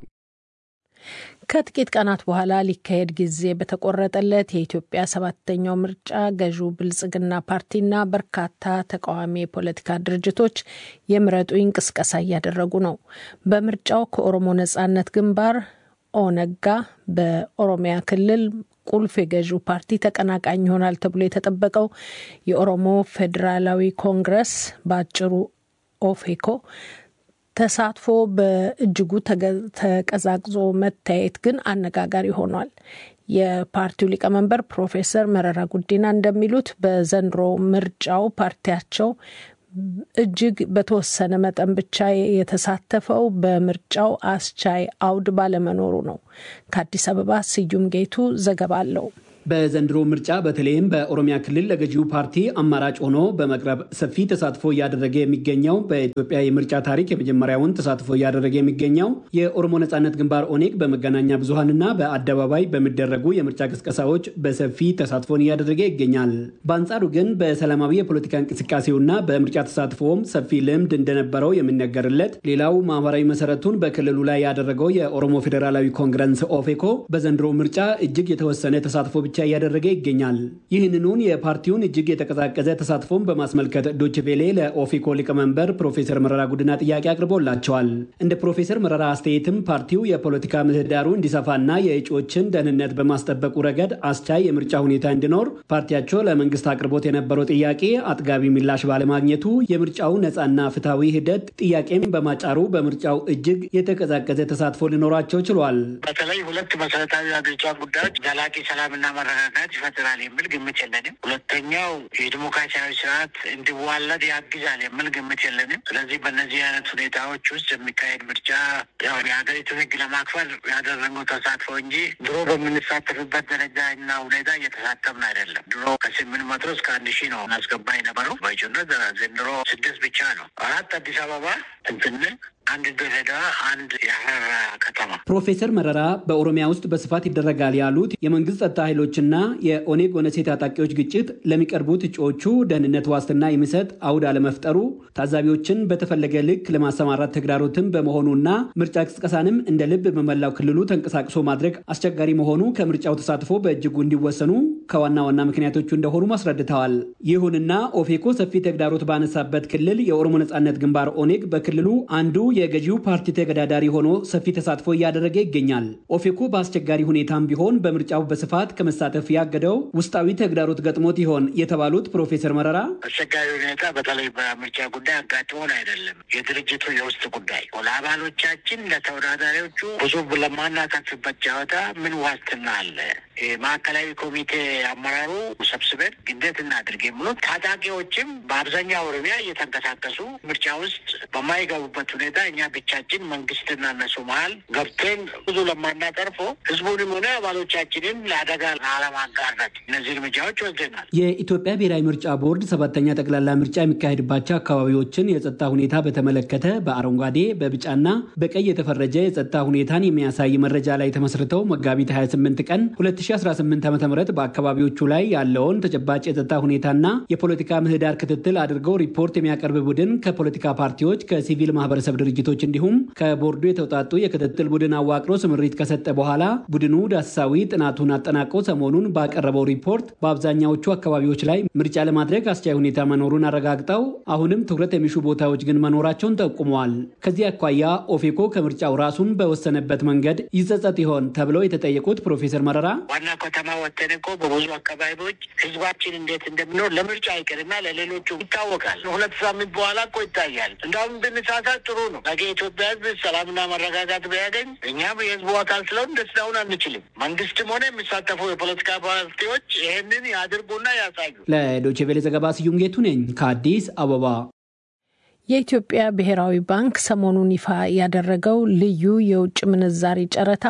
ከጥቂት ቀናት በኋላ ሊካሄድ ጊዜ በተቆረጠለት የኢትዮጵያ ሰባተኛው ምርጫ ገዢው ብልጽግና ፓርቲና በርካታ ተቃዋሚ የፖለቲካ ድርጅቶች የምረጡኝ ቅስቀሳ እያደረጉ ነው። በምርጫው ከኦሮሞ ነጻነት ግንባር ኦነጋ በኦሮሚያ ክልል ቁልፍ የገዢው ፓርቲ ተቀናቃኝ ይሆናል ተብሎ የተጠበቀው የኦሮሞ ፌዴራላዊ ኮንግረስ በአጭሩ ኦፌኮ ተሳትፎ በእጅጉ ተቀዛቅዞ መታየት ግን አነጋጋሪ ሆኗል። የፓርቲው ሊቀመንበር ፕሮፌሰር መረራ ጉዲና እንደሚሉት በዘንድሮ ምርጫው ፓርቲያቸው እጅግ በተወሰነ መጠን ብቻ የተሳተፈው በምርጫው አስቻይ አውድ ባለመኖሩ ነው። ከአዲስ አበባ ስዩም ጌቱ ዘገባ አለው። በዘንድሮ ምርጫ በተለይም በኦሮሚያ ክልል ለገዢው ፓርቲ አማራጭ ሆኖ በመቅረብ ሰፊ ተሳትፎ እያደረገ የሚገኘው በኢትዮጵያ የምርጫ ታሪክ የመጀመሪያውን ተሳትፎ እያደረገ የሚገኘው የኦሮሞ ነጻነት ግንባር ኦኔግ በመገናኛ ብዙኃንና በአደባባይ በሚደረጉ የምርጫ ቅስቀሳዎች በሰፊ ተሳትፎን እያደረገ ይገኛል። በአንጻሩ ግን በሰላማዊ የፖለቲካ እንቅስቃሴውና በምርጫ ተሳትፎም ሰፊ ልምድ እንደነበረው የሚነገርለት ሌላው ማህበራዊ መሰረቱን በክልሉ ላይ ያደረገው የኦሮሞ ፌዴራላዊ ኮንግረስ ኦፌኮ በዘንድሮ ምርጫ እጅግ የተወሰነ ተሳትፎ ብቻ እያደረገ ይገኛል። ይህንኑን የፓርቲውን እጅግ የተቀዛቀዘ ተሳትፎን በማስመልከት ዶችቬሌ ለኦፌኮ ሊቀመንበር ፕሮፌሰር መረራ ጉዲና ጥያቄ አቅርቦላቸዋል። እንደ ፕሮፌሰር መረራ አስተያየትም ፓርቲው የፖለቲካ ምህዳሩ እንዲሰፋና የእጩዎችን ደህንነት በማስጠበቁ ረገድ አስቻይ የምርጫ ሁኔታ እንዲኖር ፓርቲያቸው ለመንግስት አቅርቦት የነበረው ጥያቄ አጥጋቢ ምላሽ ባለማግኘቱ የምርጫው ነፃና ፍትሐዊ ሂደት ጥያቄን በማጫሩ በምርጫው እጅግ የተቀዛቀዘ ተሳትፎ ሊኖራቸው ችሏል። በተለይ ሁለት መሰረታዊ አገሪቷ ጉዳዮች ዘላቂ ሰላምና መረጋጋት ይፈጥራል የሚል ግምት የለንም። ሁለተኛው የዲሞክራሲያዊ ስርዓት እንዲዋለድ ያግዛል የሚል ግምት የለንም። ስለዚህ በእነዚህ አይነት ሁኔታዎች ውስጥ የሚካሄድ ምርጫ ያው የሀገሪቱን ሕግ ለማክበር ያደረገው ተሳትፎ እንጂ ድሮ በምንሳተፍበት ደረጃ እና ሁኔታ እየተሳተፍን አይደለም። ድሮ ከስምንት መቶ እስከ አንድ ሺህ ነው እናስገባ የነበረው በእጩነት ዘንድሮ ስድስት ብቻ ነው። አራት አዲስ አበባ እንትን አንድ ድሬዳዋ፣ አንድ የሀረር ከተማ። ፕሮፌሰር መረራ በኦሮሚያ ውስጥ በስፋት ይደረጋል ያሉት የመንግስት ጸጥታ ኃይሎችና የኦኔግ ኦነሴ ታጣቂዎች ግጭት ለሚቀርቡት እጩዎቹ ደህንነት ዋስትና የሚሰጥ አውድ አለመፍጠሩ ታዛቢዎችን በተፈለገ ልክ ለማሰማራት ተግዳሮትን በመሆኑና ምርጫ ቅስቀሳንም እንደ ልብ በመላው ክልሉ ተንቀሳቅሶ ማድረግ አስቸጋሪ መሆኑ ከምርጫው ተሳትፎ በእጅጉ እንዲወሰኑ ከዋና ዋና ምክንያቶቹ እንደሆኑ አስረድተዋል። ይሁንና ኦፌኮ ሰፊ ተግዳሮት ባነሳበት ክልል የኦሮሞ ነጻነት ግንባር ኦኔግ በክልሉ አንዱ የገዢው ፓርቲ ተገዳዳሪ ሆኖ ሰፊ ተሳትፎ እያደረገ ይገኛል። ኦፌኮ በአስቸጋሪ ሁኔታም ቢሆን በምርጫው በስፋት ከመሳተፍ ያገደው ውስጣዊ ተግዳሮት ገጥሞት ይሆን የተባሉት ፕሮፌሰር መረራ አስቸጋሪ ሁኔታ በተለይ በምርጫ ጉዳይ አጋጥሞን አይደለም፣ የድርጅቱ የውስጥ ጉዳይ ለአባሎቻችን ለተወዳዳሪዎቹ ብዙ ለማናተርፍበት ጨዋታ ምን ዋስትና አለ? ማዕከላዊ ኮሚቴ አመራሩ ሰብስበን እንዴት እናድርግ የሚሉት ታጣቂዎችም በአብዛኛው ኦሮሚያ እየተንቀሳቀሱ ምርጫ ውስጥ በማይገቡበት ሁኔታ እኛ ብቻችን መንግስትና እነሱ መሀል ገብተን ብዙ ለማናጠርፎ ህዝቡንም ሆነ አባሎቻችንን ለአደጋ ላለማጋረት እነዚህ እርምጃዎች ወስደናል። የኢትዮጵያ ብሔራዊ ምርጫ ቦርድ ሰባተኛ ጠቅላላ ምርጫ የሚካሄድባቸው አካባቢዎችን የጸጥታ ሁኔታ በተመለከተ በአረንጓዴ በቢጫና በቀይ የተፈረጀ የጸጥታ ሁኔታን የሚያሳይ መረጃ ላይ ተመስርተው መጋቢት 28 ቀን 2018 ዓ ም በአካባቢዎቹ ላይ ያለውን ተጨባጭ የጸጥታ ሁኔታና የፖለቲካ ምህዳር ክትትል አድርገው ሪፖርት የሚያቀርብ ቡድን ከፖለቲካ ፓርቲዎች ከሲቪል ማህበረሰብ ድርጅቶች እንዲሁም ከቦርዱ የተውጣጡ የክትትል ቡድን አዋቅሮ ስምሪት ከሰጠ በኋላ ቡድኑ ዳሰሳዊ ጥናቱን አጠናቆ ሰሞኑን ባቀረበው ሪፖርት በአብዛኛዎቹ አካባቢዎች ላይ ምርጫ ለማድረግ አስቻይ ሁኔታ መኖሩን አረጋግጠው አሁንም ትኩረት የሚሹ ቦታዎች ግን መኖራቸውን ጠቁመዋል። ከዚህ አኳያ ኦፌኮ ከምርጫው ራሱን በወሰነበት መንገድ ይጸጸት ይሆን ተብለው የተጠየቁት ፕሮፌሰር መረራ ዋና ከተማ ወተን እኮ በብዙ አካባቢዎች ህዝባችን እንዴት እንደሚኖር ለምርጫ አይቅርና ለሌሎቹ ይታወቃል። ሁለት ሳምንት በኋላ እኮ ይታያል። እንዳሁም ብንሳሳት ጥሩ ነው። ነገ የኢትዮጵያ ህዝብ ሰላምና መረጋጋት ቢያገኝ እኛም የህዝቡ አካል ስለሆን ደስታውን አንችልም። መንግስትም ሆነ የሚሳተፉ የፖለቲካ ፓርቲዎች ይህንን ያድርጉና ያሳዩ። ለዶይቼ ቬለ ዘገባ ስዩም ጌቱ ነኝ ከአዲስ አበባ። የኢትዮጵያ ብሔራዊ ባንክ ሰሞኑን ይፋ ያደረገው ልዩ የውጭ ምንዛሪ ጨረታ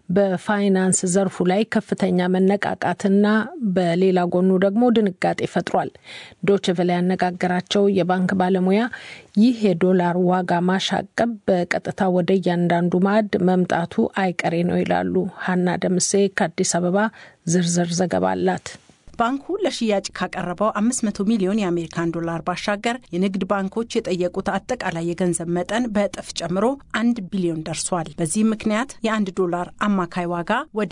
በፋይናንስ ዘርፉ ላይ ከፍተኛ መነቃቃትና በሌላ ጎኑ ደግሞ ድንጋጤ ፈጥሯል። ዶችቨለ ያነጋገራቸው የባንክ ባለሙያ ይህ የዶላር ዋጋ ማሻቀብ በቀጥታ ወደ እያንዳንዱ ማዕድ መምጣቱ አይቀሬ ነው ይላሉ። ሀና ደምሴ ከአዲስ አበባ ዝርዝር ዘገባ አላት። ባንኩ ለሽያጭ ካቀረበው 500 ሚሊዮን የአሜሪካን ዶላር ባሻገር የንግድ ባንኮች የጠየቁት አጠቃላይ የገንዘብ መጠን በእጥፍ ጨምሮ አንድ ቢሊዮን ደርሷል። በዚህም ምክንያት የአንድ ዶላር አማካይ ዋጋ ወደ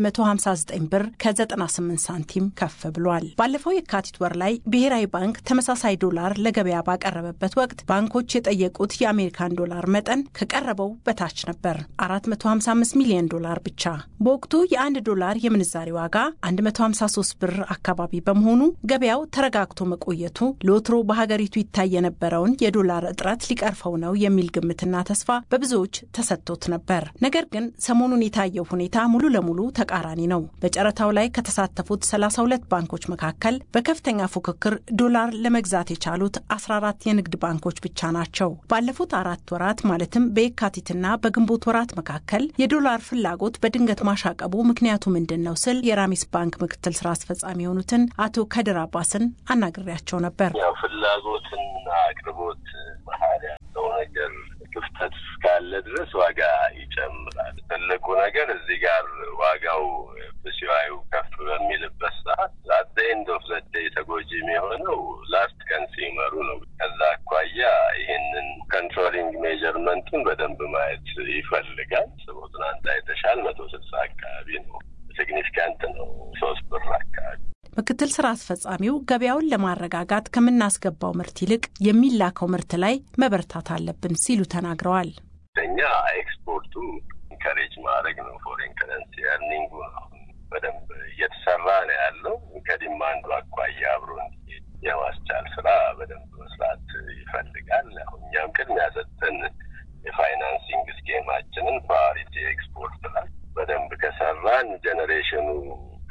159 ብር ከ98 ሳንቲም ከፍ ብሏል። ባለፈው የካቲት ወር ላይ ብሔራዊ ባንክ ተመሳሳይ ዶላር ለገበያ ባቀረበበት ወቅት ባንኮች የጠየቁት የአሜሪካን ዶላር መጠን ከቀረበው በታች ነበር፣ 455 ሚሊዮን ዶላር ብቻ። በወቅቱ የአንድ ዶላር የምንዛሬ ዋጋ 153 ብር አካባቢ በመሆኑ ገበያው ተረጋግቶ መቆየቱ ለወትሮ በሀገሪቱ ይታይ የነበረውን የዶላር እጥረት ሊቀርፈው ነው የሚል ግምትና ተስፋ በብዙዎች ተሰጥቶት ነበር። ነገር ግን ሰሞኑን የታየው ሁኔታ ሙሉ ለሙሉ ተቃራኒ ነው። በጨረታው ላይ ከተሳተፉት 32 ባንኮች መካከል በከፍተኛ ፉክክር ዶላር ለመግዛት የቻሉት 14 የንግድ ባንኮች ብቻ ናቸው። ባለፉት አራት ወራት ማለትም በየካቲትና በግንቦት ወራት መካከል የዶላር ፍላጎት በድንገት ማሻቀቡ ምክንያቱ ምንድን ነው ስል የራሚስ ባንክ ምክትል ስራ አስፈጻሚ የሆኑትን አቶ ከድር አባስን አናግሬያቸው ነበር። ያው ፍላጎትና አቅርቦት መሀል ያለው ነገር ክፍተት እስካለ ድረስ ዋጋ ይጨምራል። ትልቁ ነገር እዚህ ጋር ዋጋው በሲዋዩ ከፍ በሚልበት ሰዓት አት ኤንድ ኦፍ ዘ ዴይ ተጎጂ የሚሆነው ላስት ከንሲመሩ ነው። ከዛ አኳያ ይህንን ኮንትሮሊንግ ሜጀርመንቱን በደንብ ማየት ይፈልጋል። ስቦ ትናንት አይተሻል፣ መቶ ስልሳ አካባቢ ነው። ሲግኒፊካንት ነው። ሶስት ብር አካባቢ ምክትል ስራ አስፈጻሚው ገበያውን ለማረጋጋት ከምናስገባው ምርት ይልቅ የሚላከው ምርት ላይ መበርታት አለብን ሲሉ ተናግረዋል። እኛ ኤክስፖርቱ ኢንከሬጅ ማድረግ ነው። ፎሬን ከረንሲ ኤርኒንጉ አሁን በደንብ እየተሰራ ነው ያለው። ከዲማንዱ አኳያ አብሮ እንዲሄድ የማስቻል ስራ በደንብ መስራት ይፈልጋል። አሁን እኛም ቅድሚያ ሰጥተን የፋይናንሲንግ ስኬማችንን ፕራዮሪቲ ኤክስፖርት ላይ በደንብ ከሰራን ጀኔሬሽኑ ካለ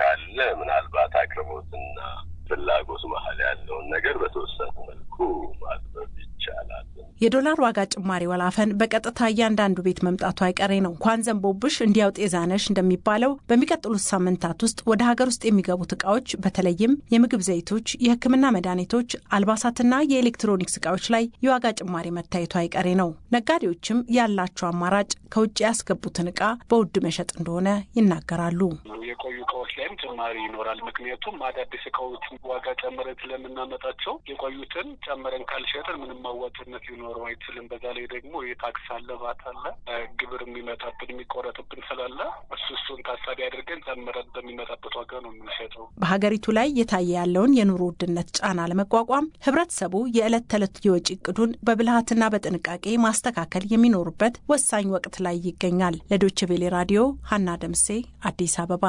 ምናልባት አቅርቦትና ፍላጎት መሀል ያለውን ነገር በተወሰነ መልኩ ማጥበብ ይቻላል። የዶላር ዋጋ ጭማሪ ወላፈን በቀጥታ እያንዳንዱ ቤት መምጣቱ አይቀሬ ነው። እንኳን ዘንቦብሽ እንዲያው ጤዛነሽ እንደሚባለው በሚቀጥሉት ሳምንታት ውስጥ ወደ ሀገር ውስጥ የሚገቡት እቃዎች በተለይም የምግብ ዘይቶች፣ የሕክምና መድኃኒቶች፣ አልባሳትና የኤሌክትሮኒክስ እቃዎች ላይ የዋጋ ጭማሪ መታየቱ አይቀሬ ነው። ነጋዴዎችም ያላቸው አማራጭ ከውጭ ያስገቡትን እቃ በውድ መሸጥ እንደሆነ ይናገራሉ። የቆዩ እቃዎች ላይም ጭማሪ ይኖራል። ምክንያቱም አዳዲስ እቃዎች ዋጋ ጨምረን ስለምናመጣቸው የቆዩትን ጨምረን ካልሸጥን ምንም አዋጭነት ሊኖረው አይችልም። በዛ ላይ ደግሞ የታክስ አለ፣ ባት አለ፣ ግብር የሚመጣብን የሚቆረጥብን ስላለ እሱ እሱን ታሳቢ አድርገን ጨምረን በሚመጣበት ዋጋ ነው የምንሸጠው። በሀገሪቱ ላይ የታየ ያለውን የኑሮ ውድነት ጫና ለመቋቋም ህብረተሰቡ የዕለት ተዕለት የወጪ እቅዱን በብልሃትና በጥንቃቄ ማስተካከል የሚኖሩበት ወሳኝ ወቅት ላይ ይገኛል። ለዶይቼ ቬሌ ራዲዮ ሀና ደምሴ አዲስ አበባ።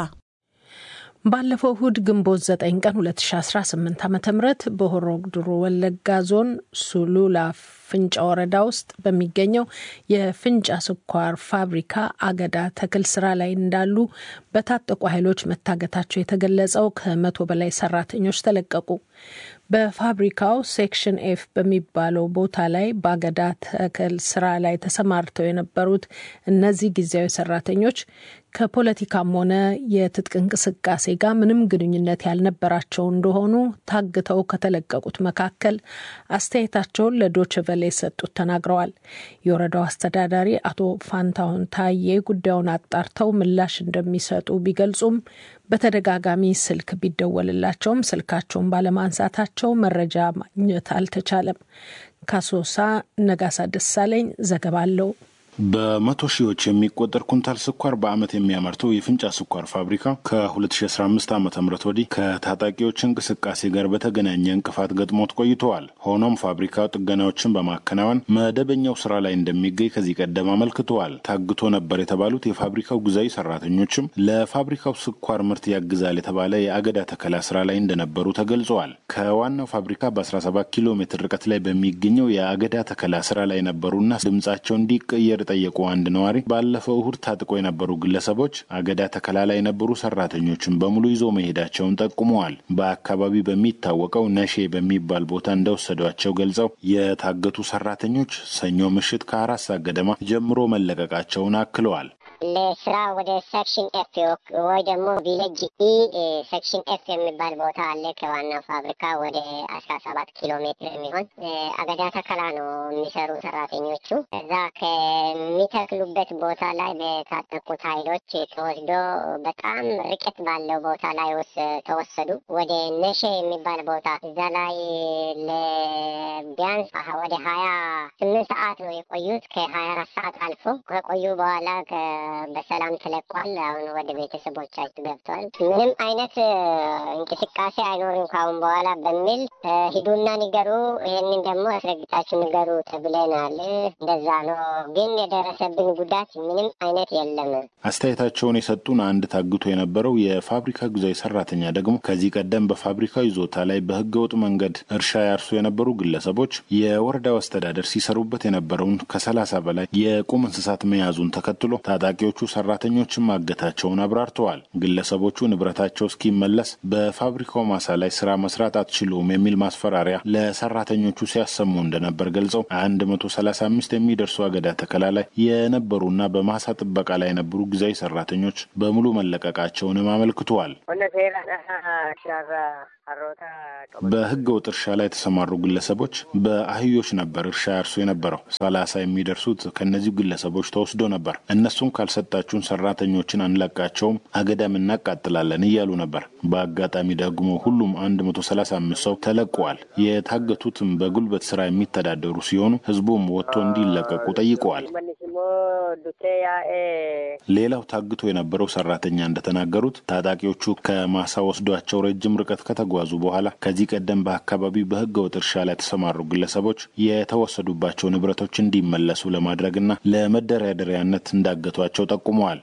ባለፈው እሁድ ግንቦት 9 ቀን 2018 ዓ ም በሆሮ ጉዱሩ ወለጋ ዞን ሱሉላ ፍንጫ ወረዳ ውስጥ በሚገኘው የፍንጫ ስኳር ፋብሪካ አገዳ ተክል ስራ ላይ እንዳሉ በታጠቁ ኃይሎች መታገታቸው የተገለጸው ከመቶ በላይ ሰራተኞች ተለቀቁ። በፋብሪካው ሴክሽን ኤፍ በሚባለው ቦታ ላይ በአገዳ ተክል ስራ ላይ ተሰማርተው የነበሩት እነዚህ ጊዜያዊ ሰራተኞች ከፖለቲካም ሆነ የትጥቅ እንቅስቃሴ ጋር ምንም ግንኙነት ያልነበራቸው እንደሆኑ ታግተው ከተለቀቁት መካከል አስተያየታቸውን ለዶችቨሌ የሰጡት ተናግረዋል። የወረዳው አስተዳዳሪ አቶ ፋንታሁን ታዬ ጉዳዩን አጣርተው ምላሽ እንደሚሰጡ ቢገልጹም በተደጋጋሚ ስልክ ቢደወልላቸውም ስልካቸውን ባለማንሳታቸው መረጃ ማግኘት አልተቻለም። ካሶሳ ነጋሳ ደሳለኝ ዘገባ አለው። በመቶ ሺዎች የሚቆጠር ኩንታል ስኳር በዓመት የሚያመርተው የፍንጫ ስኳር ፋብሪካ ከ2015 ዓ ም ወዲህ ከታጣቂዎች እንቅስቃሴ ጋር በተገናኘ እንቅፋት ገጥሞት ቆይተዋል። ሆኖም ፋብሪካው ጥገናዎችን በማከናወን መደበኛው ስራ ላይ እንደሚገኝ ከዚህ ቀደም አመልክተዋል። ታግቶ ነበር የተባሉት የፋብሪካው ጊዜያዊ ሰራተኞችም ለፋብሪካው ስኳር ምርት ያግዛል የተባለ የአገዳ ተከላ ስራ ላይ እንደነበሩ ተገልጸዋል። ከዋናው ፋብሪካ በ17 ኪሎ ሜትር ርቀት ላይ በሚገኘው የአገዳ ተከላ ስራ ላይ ነበሩና ድምጻቸው እንዲቀየር ጠየቁ አንድ ነዋሪ ባለፈው እሁድ ታጥቆ የነበሩ ግለሰቦች አገዳ ተከላ ላይ የነበሩ ሰራተኞችን በሙሉ ይዞ መሄዳቸውን ጠቁመዋል። በአካባቢ በሚታወቀው ነሼ በሚባል ቦታ እንደወሰዷቸው ገልጸው የታገቱ ሰራተኞች ሰኞ ምሽት ከአራት ሰዓት ገደማ ጀምሮ መለቀቃቸውን አክለዋል። ለስራ ወደ ሴክሽን ኤፍ ወይ ደግሞ ቪሌጅ ኢ ሴክሽን ኤፍ የሚባል ቦታ አለ። ከዋናው ፋብሪካ ወደ አስራ ሰባት ኪሎ ሜትር የሚሆን አገዳ ተከላ ነው የሚሰሩ ሰራተኞቹ እዛ ከሚተክሉበት ቦታ ላይ በታጠቁት ኃይሎች ተወስዶ በጣም ርቀት ባለው ቦታ ላይ ተወሰዱ። ወደ ነሼ የሚባል ቦታ እዛ ላይ ለቢያንስ ወደ ሀያ ስምንት ሰዓት ነው የቆዩት። ከሀያ አራት ሰዓት አልፎ ከቆዩ በኋላ በሰላም ተለቋል። አሁን ወደ ቤተሰቦቻቸው ገብተዋል። ምንም አይነት እንቅስቃሴ አይኖርም ካሁን በኋላ በሚል ሂዱና ንገሩ፣ ይህንን ደግሞ አስረግጣችሁ ንገሩ ተብለናል። እንደዛ ነው ግን የደረሰብን ጉዳት ምንም አይነት የለም። አስተያየታቸውን የሰጡን አንድ ታግቶ የነበረው የፋብሪካ ጊዜያዊ ሰራተኛ ደግሞ ከዚህ ቀደም በፋብሪካው ይዞታ ላይ በህገ ወጥ መንገድ እርሻ ያርሱ የነበሩ ግለሰቦች የወረዳው አስተዳደር ሲሰሩበት የነበረውን ከሰላሳ በላይ የቁም እንስሳት መያዙን ተከትሎ ታጣቂዎቹ ሰራተኞችን ማገታቸውን አብራርተዋል። ግለሰቦቹ ንብረታቸው እስኪመለስ በፋብሪካው ማሳ ላይ ስራ መስራት አትችሉም የሚል ማስፈራሪያ ለሰራተኞቹ ሲያሰሙ እንደነበር ገልጸው አንድ መቶ ሰላሳ አምስት የሚደርሱ አገዳ ተከላ ላይ የነበሩና በማሳ ጥበቃ ላይ የነበሩ ጊዜያዊ ሰራተኞች በሙሉ መለቀቃቸውንም አመልክተዋል። በህገ ወጥ እርሻ ላይ የተሰማሩ ግለሰቦች በአህዮች ነበር እርሻ ያርሱ የነበረው። ሰላሳ የሚደርሱት ከእነዚሁ ግለሰቦች ተወስዶ ነበር። እነሱን ካልሰጣችሁን ሰራተኞችን አንለቃቸውም፣ አገዳም እናቃጥላለን እያሉ ነበር። በአጋጣሚ ደግሞ ሁሉም አንድ መቶ ሰላሳ አምስት ሰው ተለቀዋል። የታገቱትም በጉልበት ስራ የሚተዳደሩ ሲሆኑ ህዝቡም ወጥቶ እንዲለቀቁ ጠይቀዋል። ሌላው ታግቶ የነበረው ሰራተኛ እንደተናገሩት ታጣቂዎቹ ከማሳ ወስዷቸው ረጅም ርቀት ከተጓዙ በኋላ ከዚህ ቀደም በአካባቢው በህገ ወጥ እርሻ ላይ የተሰማሩ ግለሰቦች የተወሰዱባቸው ንብረቶች እንዲመለሱ ለማድረግና ለመደራደሪያነት እንዳገቷቸው ጠቁመዋል።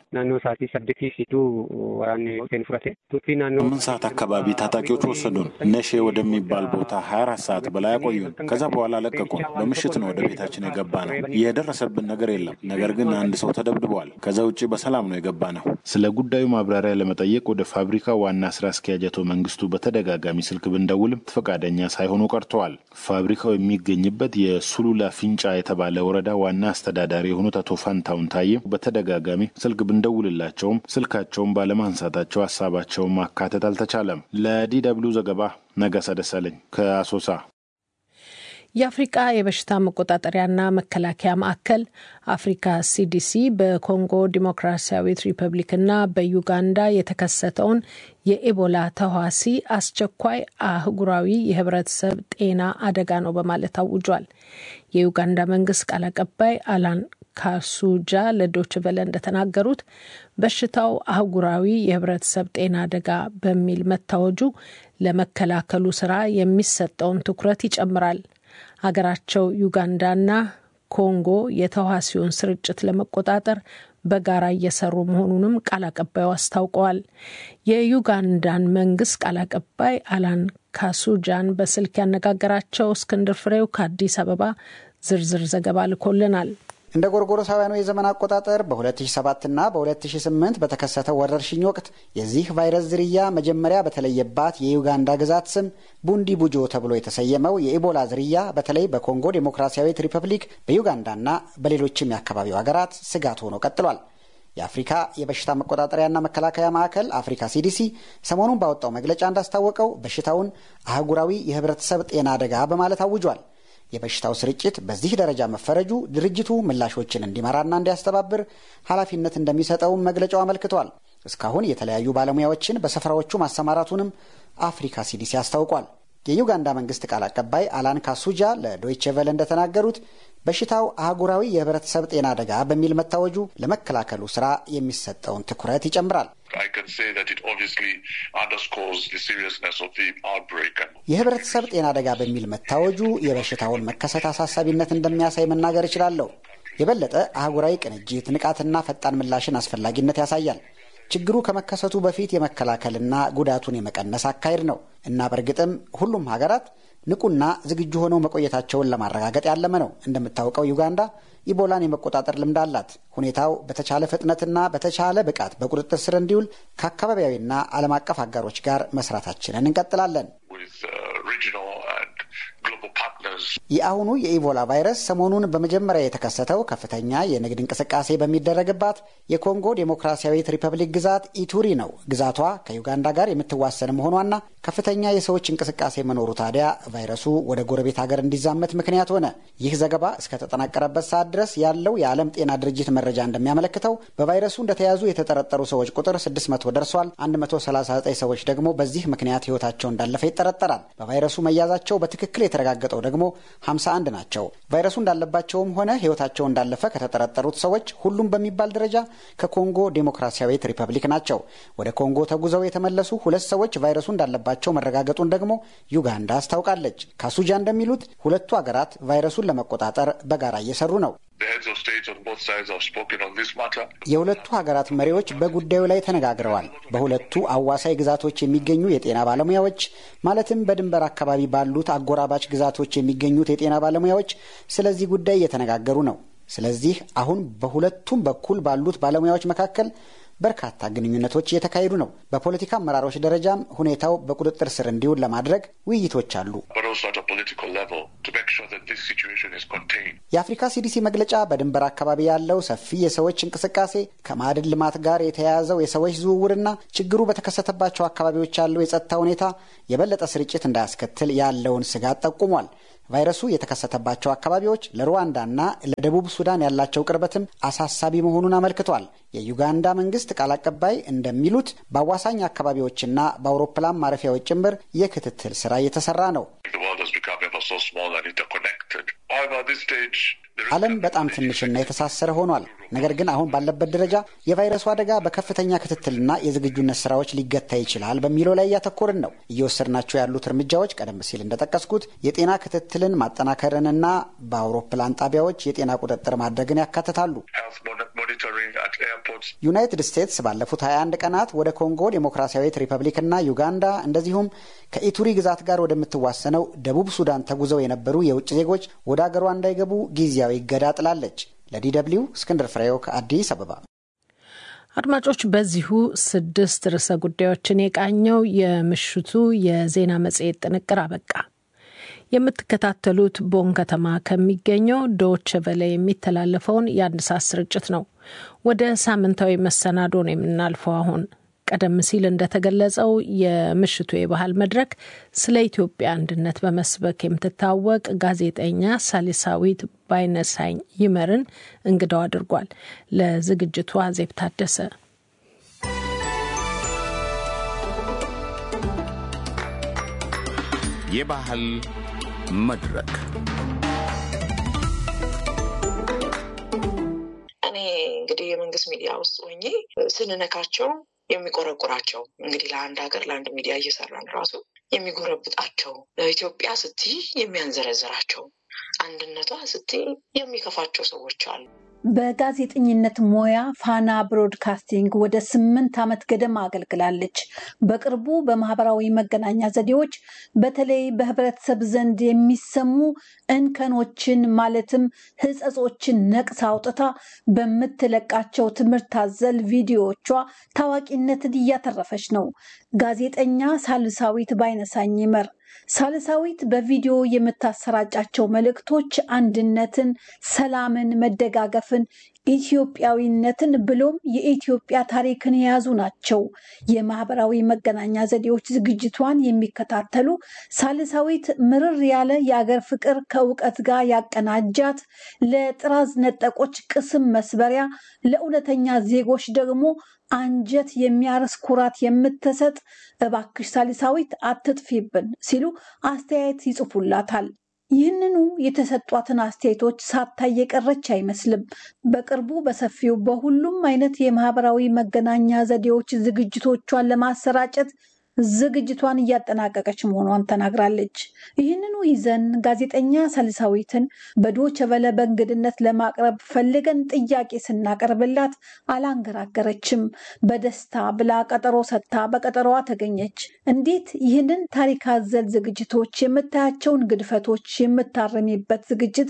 ስምንት ሰዓት አካባቢ ታጣቂዎች ወሰዱን። ነሼ ወደሚባል ቦታ ሀያ አራት ሰዓት በላይ አቆዩን። ከዛ በኋላ ለቀቁን። በምሽት ነው ወደ ቤታችን የገባ ነው። የደረሰብን ነገር የለም። ነገር ግን አንድ ሰው ተደብድበዋል። ከዛ ውጭ በሰላም ነው የገባ ነው። ስለ ጉዳዩ ማብራሪያ ለመጠየቅ ወደ ፋብሪካ ዋና ስራ አስኪያጅ አቶ መንግስቱ በተደጋጋሚ ስልክ ብንደውልም ፈቃደኛ ሳይሆኑ ቀርተዋል። ፋብሪካው የሚገኝበት የሱሉላ ፊንጫ የተባለ ወረዳ ዋና አስተዳዳሪ የሆኑት አቶ ፋንታውን ታዬ በተደጋጋሚ ስልክ ብንደውልላቸውም ስልካቸውን ባለማንሳታቸው ሀሳባቸውን ማካተት አልተቻለም። ለዲ ደብልዩ ዘገባ ነጋሳ ደሳለኝ ከአሶሳ። የአፍሪቃ የበሽታ መቆጣጠሪያና መከላከያ ማዕከል አፍሪካ ሲዲሲ በኮንጎ ዲሞክራሲያዊት ሪፐብሊክና በዩጋንዳ የተከሰተውን የኤቦላ ተዋሲ አስቸኳይ አህጉራዊ የህብረተሰብ ጤና አደጋ ነው በማለት አውጇል። የዩጋንዳ መንግስት ቃል አቀባይ አላን ካሱጃ ለዶች ቨለ እንደተናገሩት በሽታው አህጉራዊ የህብረተሰብ ጤና አደጋ በሚል መታወጁ ለመከላከሉ ስራ የሚሰጠውን ትኩረት ይጨምራል። ሀገራቸው ዩጋንዳና ኮንጎ የተዋሲውን ስርጭት ለመቆጣጠር በጋራ እየሰሩ መሆኑንም ቃል አቀባዩ አስታውቀዋል። የዩጋንዳን መንግስት ቃል አቀባይ አላን ካሱጃን በስልክ ያነጋገራቸው እስክንድር ፍሬው ከአዲስ አበባ ዝርዝር ዘገባ ልኮልናል። እንደ ጎርጎሮሳውያኑ የዘመን አቆጣጠር በ2007 እና በ2008 በተከሰተው ወረርሽኝ ወቅት የዚህ ቫይረስ ዝርያ መጀመሪያ በተለየባት የዩጋንዳ ግዛት ስም ቡንዲ ቡጆ ተብሎ የተሰየመው የኢቦላ ዝርያ በተለይ በኮንጎ ዴሞክራሲያዊት ሪፐብሊክ፣ በዩጋንዳና በሌሎችም የአካባቢው ሀገራት ስጋት ሆኖ ቀጥሏል። የአፍሪካ የበሽታ መቆጣጠሪያና መከላከያ ማዕከል አፍሪካ ሲዲሲ ሰሞኑን ባወጣው መግለጫ እንዳስታወቀው በሽታውን አህጉራዊ የህብረተሰብ ጤና አደጋ በማለት አውጇል። የበሽታው ስርጭት በዚህ ደረጃ መፈረጁ ድርጅቱ ምላሾችን እንዲመራና እንዲያስተባብር ኃላፊነት እንደሚሰጠውም መግለጫው አመልክቷል። እስካሁን የተለያዩ ባለሙያዎችን በስፍራዎቹ ማሰማራቱንም አፍሪካ ሲዲሲ አስታውቋል። የዩጋንዳ መንግስት ቃል አቀባይ አላን ካሱጃ ለዶይቼ ቬለ እንደተናገሩት በሽታው አህጉራዊ የህብረተሰብ ጤና አደጋ በሚል መታወጁ ለመከላከሉ ስራ የሚሰጠውን ትኩረት ይጨምራል። የህብረተሰብ ጤና አደጋ በሚል መታወጁ የበሽታውን መከሰት አሳሳቢነት እንደሚያሳይ መናገር እችላለሁ። የበለጠ አህጉራዊ ቅንጅት፣ ንቃትና ፈጣን ምላሽን አስፈላጊነት ያሳያል። ችግሩ ከመከሰቱ በፊት የመከላከልና ጉዳቱን የመቀነስ አካሄድ ነው እና በእርግጥም ሁሉም ሀገራት ንቁና ዝግጁ ሆነው መቆየታቸውን ለማረጋገጥ ያለመ ነው። እንደምታውቀው ዩጋንዳ ኢቦላን የመቆጣጠር ልምድ አላት። ሁኔታው በተቻለ ፍጥነትና በተቻለ ብቃት በቁጥጥር ስር እንዲውል ከአካባቢያዊና ዓለም አቀፍ አጋሮች ጋር መስራታችንን እንቀጥላለን። የአሁኑ የኢቦላ ቫይረስ ሰሞኑን በመጀመሪያ የተከሰተው ከፍተኛ የንግድ እንቅስቃሴ በሚደረግባት የኮንጎ ዴሞክራሲያዊት ሪፐብሊክ ግዛት ኢቱሪ ነው። ግዛቷ ከዩጋንዳ ጋር የምትዋሰን መሆኗና ከፍተኛ የሰዎች እንቅስቃሴ መኖሩ ታዲያ ቫይረሱ ወደ ጎረቤት ሀገር እንዲዛመት ምክንያት ሆነ። ይህ ዘገባ እስከተጠናቀረበት ሰዓት ድረስ ያለው የዓለም ጤና ድርጅት መረጃ እንደሚያመለክተው በቫይረሱ እንደተያዙ የተጠረጠሩ ሰዎች ቁጥር 600 ደርሷል። 139 ሰዎች ደግሞ በዚህ ምክንያት ሕይወታቸው እንዳለፈ ይጠረጠራል። በቫይረሱ መያዛቸው በትክክል የተረጋገጠው ደግሞ 51 ናቸው። ቫይረሱ እንዳለባቸውም ሆነ ሕይወታቸው እንዳለፈ ከተጠረጠሩት ሰዎች ሁሉም በሚባል ደረጃ ከኮንጎ ዴሞክራሲያዊት ሪፐብሊክ ናቸው። ወደ ኮንጎ ተጉዘው የተመለሱ ሁለት ሰዎች ቫይረሱ እንዳለባቸው መረጋገጡን ደግሞ ዩጋንዳ አስታውቃለች። ካሱጃ እንደሚሉት ሁለቱ ሀገራት ቫይረሱን ለመቆጣጠር በጋራ እየሰሩ ነው። የሁለቱ ሀገራት መሪዎች በጉዳዩ ላይ ተነጋግረዋል። በሁለቱ አዋሳኝ ግዛቶች የሚገኙ የጤና ባለሙያዎች ማለትም በድንበር አካባቢ ባሉት አጎራባች ግዛቶች የሚገኙት የጤና ባለሙያዎች ስለዚህ ጉዳይ እየተነጋገሩ ነው። ስለዚህ አሁን በሁለቱም በኩል ባሉት ባለሙያዎች መካከል በርካታ ግንኙነቶች እየተካሄዱ ነው። በፖለቲካ አመራሮች ደረጃም ሁኔታው በቁጥጥር ስር እንዲውል ለማድረግ ውይይቶች አሉ። የአፍሪካ ሲዲሲ መግለጫ በድንበር አካባቢ ያለው ሰፊ የሰዎች እንቅስቃሴ ከማዕድን ልማት ጋር የተያያዘው የሰዎች ዝውውርና ችግሩ በተከሰተባቸው አካባቢዎች ያለው የጸጥታ ሁኔታ የበለጠ ስርጭት እንዳያስከትል ያለውን ስጋት ጠቁሟል። ቫይረሱ የተከሰተባቸው አካባቢዎች ለሩዋንዳና ለደቡብ ሱዳን ያላቸው ቅርበትም አሳሳቢ መሆኑን አመልክቷል። የዩጋንዳ መንግስት ቃል አቀባይ እንደሚሉት በአዋሳኝ አካባቢዎችና በአውሮፕላን ማረፊያዎች ጭምር የክትትል ስራ እየተሰራ ነው። ዓለም በጣም ትንሽና የተሳሰረ ሆኗል። ነገር ግን አሁን ባለበት ደረጃ የቫይረሱ አደጋ በከፍተኛ ክትትልና የዝግጁነት ስራዎች ሊገታ ይችላል በሚለው ላይ እያተኮርን ነው። እየወሰድናቸው ያሉት እርምጃዎች ቀደም ሲል እንደጠቀስኩት የጤና ክትትልን ማጠናከርንና በአውሮፕላን ጣቢያዎች የጤና ቁጥጥር ማድረግን ያካትታሉ። ዩናይትድ ስቴትስ ባለፉት 21 ቀናት ወደ ኮንጎ ዴሞክራሲያዊት ሪፐብሊክና ዩጋንዳ እንደዚሁም ከኢቱሪ ግዛት ጋር ወደምትዋሰነው ደቡብ ሱዳን ተጉዘው የነበሩ የውጭ ዜጎች ወደ አገሯ እንዳይገቡ ጊዜያዊ እገዳ ጥላለች። ለዲ ደብልዩ እስክንድር ፍሬው ከአዲስ አበባ። አድማጮች፣ በዚሁ ስድስት ርዕሰ ጉዳዮችን የቃኘው የምሽቱ የዜና መጽሔት ጥንቅር አበቃ። የምትከታተሉት ቦን ከተማ ከሚገኘው ዶች ቨለ የሚተላለፈውን የአንድ ሰዓት ስርጭት ነው። ወደ ሳምንታዊ መሰናዶ ነው የምናልፈው። አሁን ቀደም ሲል እንደተገለጸው የምሽቱ የባህል መድረክ ስለ ኢትዮጵያ አንድነት በመስበክ የምትታወቅ ጋዜጠኛ ሳሊሳዊት ባይነሳኝ ይመርን እንግዳው አድርጓል። ለዝግጅቱ አዜብ ታደሰ የባህል መድረክ እኔ እንግዲህ የመንግስት ሚዲያ ውስጥ ሆኜ ስንነካቸው የሚቆረቁራቸው እንግዲህ ለአንድ ሀገር ለአንድ ሚዲያ እየሰራን ራሱ የሚጎረብጣቸው ኢትዮጵያ ስትይ የሚያንዘረዝራቸው አንድነቷ ስትይ የሚከፋቸው ሰዎች አሉ። በጋዜጠኝነት ሙያ ፋና ብሮድካስቲንግ ወደ ስምንት ዓመት ገደማ አገልግላለች። በቅርቡ በማህበራዊ መገናኛ ዘዴዎች በተለይ በህብረተሰብ ዘንድ የሚሰሙ እንከኖችን ማለትም ሕጸጾችን ነቅሳ አውጥታ በምትለቃቸው ትምህርት አዘል ቪዲዮዎቿ ታዋቂነትን እያተረፈች ነው። ጋዜጠኛ ሳልሳዊት ባይነሳኝ ይመር ሳልሳዊት በቪዲዮ የምታሰራጫቸው መልእክቶች አንድነትን፣ ሰላምን፣ መደጋገፍን፣ ኢትዮጵያዊነትን ብሎም የኢትዮጵያ ታሪክን የያዙ ናቸው። የማህበራዊ መገናኛ ዘዴዎች ዝግጅቷን የሚከታተሉ ሳልሳዊት ምርር ያለ የአገር ፍቅር ከእውቀት ጋር ያቀናጃት፣ ለጥራዝ ነጠቆች ቅስም መስበሪያ፣ ለእውነተኛ ዜጎች ደግሞ አንጀት የሚያርስ ኩራት የምትሰጥ እባክሽ ሳሊሳዊት አትጥፊብን ሲሉ አስተያየት ይጽፉላታል። ይህንኑ የተሰጧትን አስተያየቶች ሳታይ የቀረች አይመስልም። በቅርቡ በሰፊው በሁሉም አይነት የማህበራዊ መገናኛ ዘዴዎች ዝግጅቶቿን ለማሰራጨት ዝግጅቷን እያጠናቀቀች መሆኗን ተናግራለች። ይህንኑ ይዘን ጋዜጠኛ ሳልሳዊትን በዶቸ ቨለ በእንግድነት ለማቅረብ ፈልገን ጥያቄ ስናቀርብላት አላንገራገረችም። በደስታ ብላ ቀጠሮ ሰጥታ በቀጠሮዋ ተገኘች። እንዴት ይህንን ታሪክ አዘል ዝግጅቶች የምታያቸውን ግድፈቶች የምታረሚበት ዝግጅት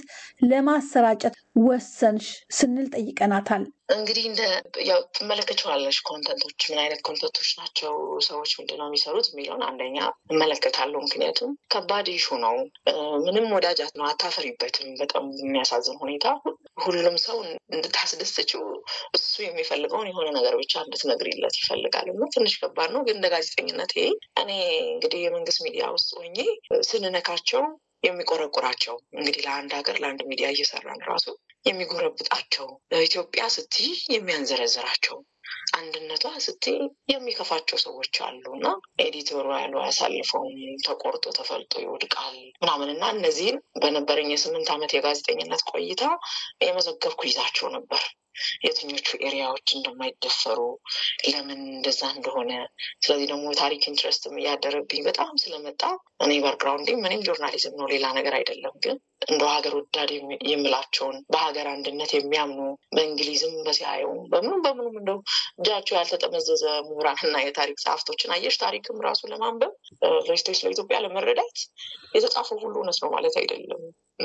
ለማሰራጨት ወሰንሽ ስንል ጠይቀናታል። እንግዲህ እንደ ያው ትመለከቸዋለሽ ኮንተንቶች ምን አይነት ኮንተንቶች ናቸው፣ ሰዎች ምንድነው የሚሰሩት የሚለውን አንደኛ እመለከታለሁ። ምክንያቱም ከባድ ኢሹ ነው። ምንም ወዳጃት ነው፣ አታፈሪበትም። በጣም የሚያሳዝን ሁኔታ ሁሉም ሰው እንድታስደስችው እሱ የሚፈልገውን የሆነ ነገር ብቻ እንድትነግሪለት ይፈልጋል እና ትንሽ ከባድ ነው። ግን እንደ ጋዜጠኝነት ይሄ እኔ እንግዲህ የመንግስት ሚዲያ ውስጥ ሆኜ ስንነካቸው የሚቆረቁራቸው እንግዲህ ለአንድ ሀገር ለአንድ ሚዲያ እየሰራን ራሱ የሚጎረብጣቸው ኢትዮጵያ ስትይ የሚያንዘረዝራቸው አንድነቷ ስትይ የሚከፋቸው ሰዎች አሉ እና ኤዲቶሪያሉ ያሳልፈውም ተቆርጦ ተፈልጦ ይወድቃል ምናምን እና እነዚህን በነበረኝ የስምንት ዓመት የጋዜጠኝነት ቆይታ የመዘገብኩ ይዛቸው ነበር። የትኞቹ ኤሪያዎች እንደማይደፈሩ ለምን እንደዛ እንደሆነ። ስለዚህ ደግሞ የታሪክ ኢንትረስትም እያደረብኝ በጣም ስለመጣ እኔ ባክግራውንዴ ምንም ጆርናሊዝም ነው ሌላ ነገር አይደለም። ግን እንደ ሀገር ወዳድ የምላቸውን በሀገር አንድነት የሚያምኑ በእንግሊዝም በሲያየውም በምኑም በምኑም እንደው እጃቸው ያልተጠመዘዘ ምሁራንና የታሪክ ጸሐፍቶችን አየሽ ታሪክም ራሱ ለማንበብ ለስቶች ለኢትዮጵያ ለመረዳት የተጻፈው ሁሉ እውነት ነው ማለት አይደለም።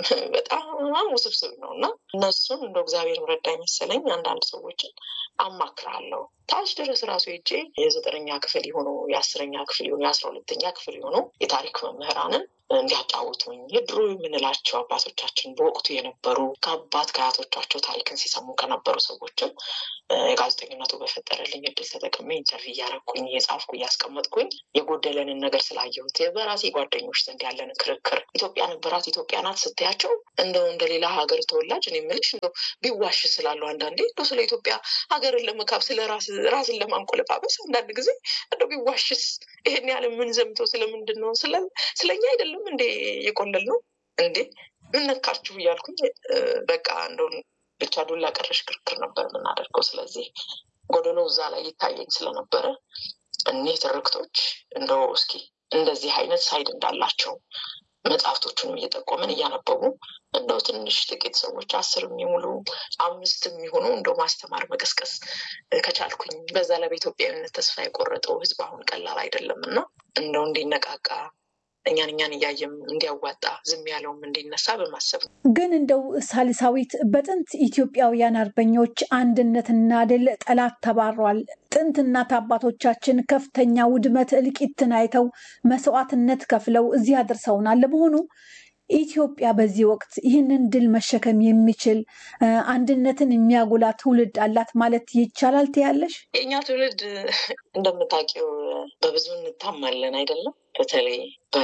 በጣም ውስብስብ ነው እና እነሱን እንደ እግዚአብሔር ረዳ መሰለኝ አንዳንድ ሰዎችን አማክራለሁ። ታች ድረስ ራሱ ሄጄ የዘጠነኛ ክፍል የሆኑ የአስረኛ ክፍል የሆኑ የአስራ ሁለተኛ ክፍል የሆኑ የታሪክ መምህራንን እንዲያጫውቱኝ የድሮ የምንላቸው አባቶቻችን በወቅቱ የነበሩ ከአባት ከአያቶቻቸው ታሪክን ሲሰሙ ከነበሩ ሰዎችም የጋዜጠኝነቱ በፈጠረልኝ እድል ተጠቅሜ ኢንተርቪው እያረኩኝ እየጻፍኩ እያስቀመጥኩኝ የጎደለንን ነገር ስላየሁት በራሴ ጓደኞች ዘንድ ያለን ክርክር ኢትዮጵያ ነበራት ኢትዮጵያ ናት ስትያቸው እንደው እንደ ሌላ ሀገር ተወላጅ እኔ የምልሽ እንደው ቢዋሽ ስላለው አንዳንዴ እንደው ስለ ኢትዮጵያ ሀገርን ለመካብ ስለ ራስን ለማንቆለጳበስ አንዳንድ ጊዜ እንደው ቢዋሽስ ይሄን ያህል የምንዘምተው ስለምንድን ነው? ስለኛ አይደለም እንዴ የቆለል ነው እንዴ ምን ነካችሁ እያልኩኝ በቃ እንደው ብቻ ዱላ ቀረሽ ክርክር ነበር የምናደርገው። ስለዚህ ጎደሎ እዛ ላይ ይታየኝ ስለነበረ እኒህ ትርክቶች እንደው እስኪ እንደዚህ አይነት ሳይድ እንዳላቸው መጽሐፍቶቹንም እየጠቆምን እያነበቡ እንደው ትንሽ ጥቂት ሰዎች አስር የሚሙሉ አምስት የሚሆኑ እንደው ማስተማር መቀስቀስ ከቻልኩኝ በዛ ላይ በኢትዮጵያዊነት ተስፋ የቆረጠው ሕዝብ አሁን ቀላል አይደለም እና እንደው እንዲነቃቃ እኛን እኛን እያየም እንዲያዋጣ ዝም ያለውም እንዲነሳ በማሰብ ነው። ግን እንደው ሳሊሳዊት በጥንት ኢትዮጵያውያን አርበኞች አንድነትና ድል ጠላት ተባሯል። ጥንት እናት አባቶቻችን ከፍተኛ ውድመት እልቂትን አይተው መስዋዕትነት ከፍለው እዚህ አድርሰውናል። ለመሆኑ ኢትዮጵያ በዚህ ወቅት ይህንን ድል መሸከም የሚችል አንድነትን የሚያጎላ ትውልድ አላት ማለት ይቻላል ትያለሽ? የእኛ ትውልድ እንደምታውቂው በብዙ እንታማለን አይደለም? በተለይ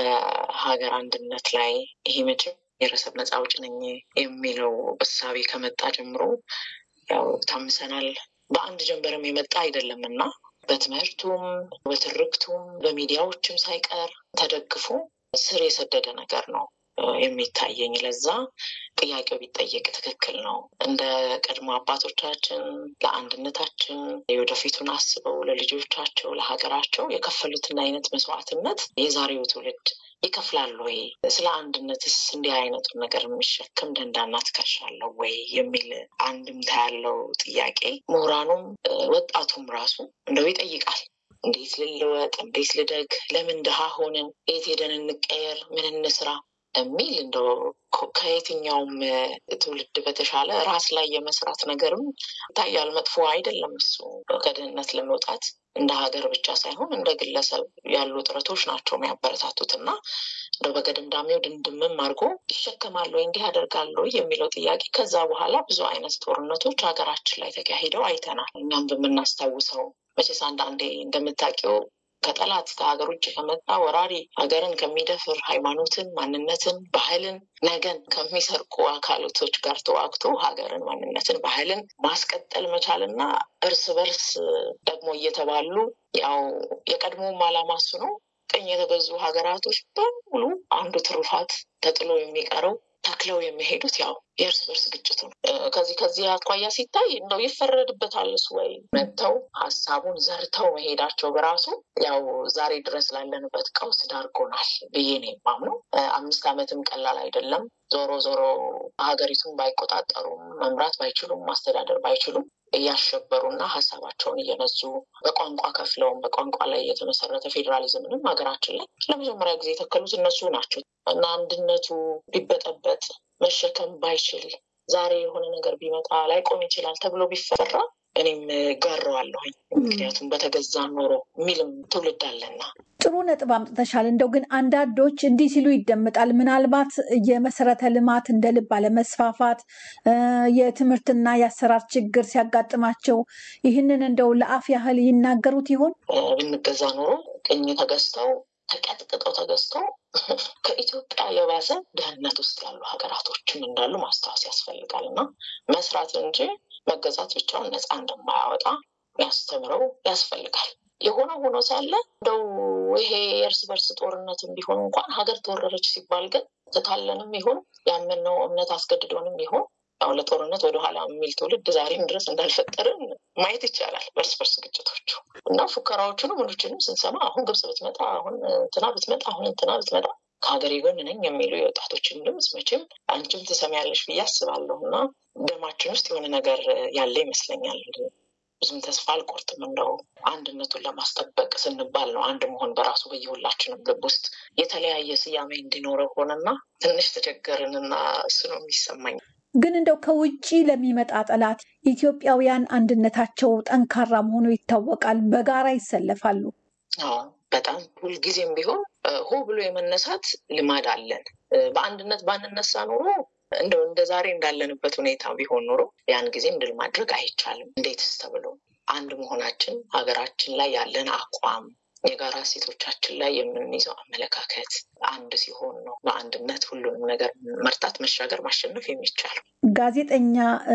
በሀገር አንድነት ላይ ይሄ መቼም ብሔረሰብ ነፃ አውጪ ነኝ የሚለው እሳቤ ከመጣ ጀምሮ ያው ታምሰናል። በአንድ ጀንበርም የመጣ አይደለም እና በትምህርቱም በትርክቱም በሚዲያዎችም ሳይቀር ተደግፎ ስር የሰደደ ነገር ነው የሚታየኝ። ለዛ ጥያቄው ቢጠየቅ ትክክል ነው። እንደ ቀድሞ አባቶቻችን ለአንድነታችን የወደፊቱን አስበው ለልጆቻቸው ለሀገራቸው የከፈሉትን አይነት መስዋዕትነት የዛሬው ትውልድ ይከፍላል ወይ? ስለ አንድነትስ እንዲህ አይነቱን ነገር የሚሸክም ደንዳና ትከሻ አለው ወይ የሚል አንድምታ ያለው ጥያቄ ምሁራኑም ወጣቱም ራሱ እንደው ይጠይቃል። እንዴት ልለወጥ? እንዴት ልደግ? ለምን ድሃ ሆንን? የት ሄደን እንቀየር? ምን እንስራ? የሚል እንደው ከየትኛውም ትውልድ በተሻለ ራስ ላይ የመስራት ነገርም ይታያል። መጥፎ አይደለም እሱ ከድህነት ለመውጣት እንደ ሀገር ብቻ ሳይሆን እንደ ግለሰብ ያሉ ጥረቶች ናቸው የሚያበረታቱት እና እንደው በገደምዳሜው ድንድምም አድርጎ ይሸከማል ወይ እንዲህ ያደርጋል ወይ የሚለው ጥያቄ ከዛ በኋላ ብዙ አይነት ጦርነቶች ሀገራችን ላይ ተካሂደው አይተናል። እኛም በምናስታውሰው መቼስ አንዳንዴ እንደምታውቂው ከጠላት ከሀገር ውጭ ከመጣ ወራሪ ሀገርን ከሚደፍር ሃይማኖትን፣ ማንነትን፣ ባህልን ነገን ከሚሰርቁ አካላቶች ጋር ተዋግቶ ሀገርን፣ ማንነትን፣ ባህልን ማስቀጠል መቻልና እርስ በርስ ደግሞ እየተባሉ ያው የቀድሞውም ዓላማ እሱ ነው። ቅኝ የተገዙ ሀገራቶች በሙሉ አንዱ ትሩፋት ተጥሎ የሚቀረው ተክለው የሚሄዱት ያው የእርስ በርስ ግጭቱ ነው። ከዚህ ከዚህ አኳያ ሲታይ እንደው ይፈረድበታል እሱ ወይ መጥተው ሀሳቡን ዘርተው መሄዳቸው በራሱ ያው ዛሬ ድረስ ላለንበት ቀውስ ዳርጎናል ብዬ ነው የማምነው። አምስት ዓመትም ቀላል አይደለም። ዞሮ ዞሮ ሀገሪቱን ባይቆጣጠሩም መምራት ባይችሉም ማስተዳደር ባይችሉም እያሸበሩና ሀሳባቸውን እየነዙ በቋንቋ ከፍለውም በቋንቋ ላይ የተመሰረተ ፌዴራሊዝምንም ሀገራችን ላይ ለመጀመሪያ ጊዜ የተከሉት እነሱ ናቸው እና አንድነቱ ቢበጠበጥ መሸከም ባይችል ዛሬ የሆነ ነገር ቢመጣ ላይቆም ይችላል ተብሎ ቢፈራ እኔም ጋረዋለሁኝ። ምክንያቱም በተገዛ ኖሮ የሚልም ትውልድ አለና። ጥሩ ነጥብ አምጥተሻል። እንደው ግን አንዳንዶች እንዲህ ሲሉ ይደመጣል። ምናልባት የመሰረተ ልማት እንደ ልብ አለመስፋፋት፣ የትምህርትና የአሰራር ችግር ሲያጋጥማቸው ይህንን እንደው ለአፍ ያህል ይናገሩት ይሆን? ብንገዛ ኖሮ ቅኝ ተገዝተው ተቀጥቅጠው ተገዝተው ከኢትዮጵያ የባሰ ድህነት ውስጥ ያሉ ሀገራቶችም እንዳሉ ማስታወስ ያስፈልጋል እና መስራት እንጂ መገዛት ብቻውን ነፃ እንደማያወጣ ያስተምረው ያስፈልጋል። የሆነ ሆኖ ሳለ እንደው ይሄ የእርስ በርስ ጦርነትም ቢሆን እንኳን ሀገር ተወረረች ሲባል ግን ትታለንም ይሁን ያመንነው እምነት አስገድዶንም ይሁን ያው ለጦርነት ወደኋላ የሚል ትውልድ ዛሬም ድረስ እንዳልፈጠርን ማየት ይቻላል። በርስ በርስ ግጭቶቹ እና ፉከራዎቹንም ምኖችንም ስንሰማ አሁን ግብጽ ብትመጣ፣ አሁን እንትና ብትመጣ፣ አሁን እንትና ብትመጣ ከሀገሬ ጎን ነኝ የሚሉ የወጣቶችን ድምፅ መቼም አንቺም ትሰሚያለሽ ብዬ አስባለሁ እና ደማችን ውስጥ የሆነ ነገር ያለ ይመስለኛል። ብዙም ተስፋ አልቆርጥም። እንደው አንድነቱን ለማስጠበቅ ስንባል ነው አንድ መሆን በራሱ በየሁላችንም ልብ ውስጥ የተለያየ ስያሜ እንዲኖረው ሆነና ትንሽ ተቸገርንና እሱ ነው የሚሰማኝ። ግን እንደው ከውጭ ለሚመጣ ጠላት ኢትዮጵያውያን አንድነታቸው ጠንካራ መሆኑ ይታወቃል። በጋራ ይሰለፋሉ። አዎ በጣም ሁልጊዜም ቢሆን ሆ ብሎ የመነሳት ልማድ አለን። በአንድነት ባንነሳ ኖሮ እንደው እንደ ዛሬ እንዳለንበት ሁኔታ ቢሆን ኖሮ ያን ጊዜም ድል ማድረግ አይቻልም። እንዴትስ ተብሎ አንድ መሆናችን ሀገራችን ላይ ያለን አቋም የጋራ እሴቶቻችን ላይ የምንይዘው አመለካከት አንድ ሲሆን ነው በአንድነት ሁሉንም ነገር መርታት፣ መሻገር፣ ማሸነፍ የሚቻለው። ጋዜጠኛ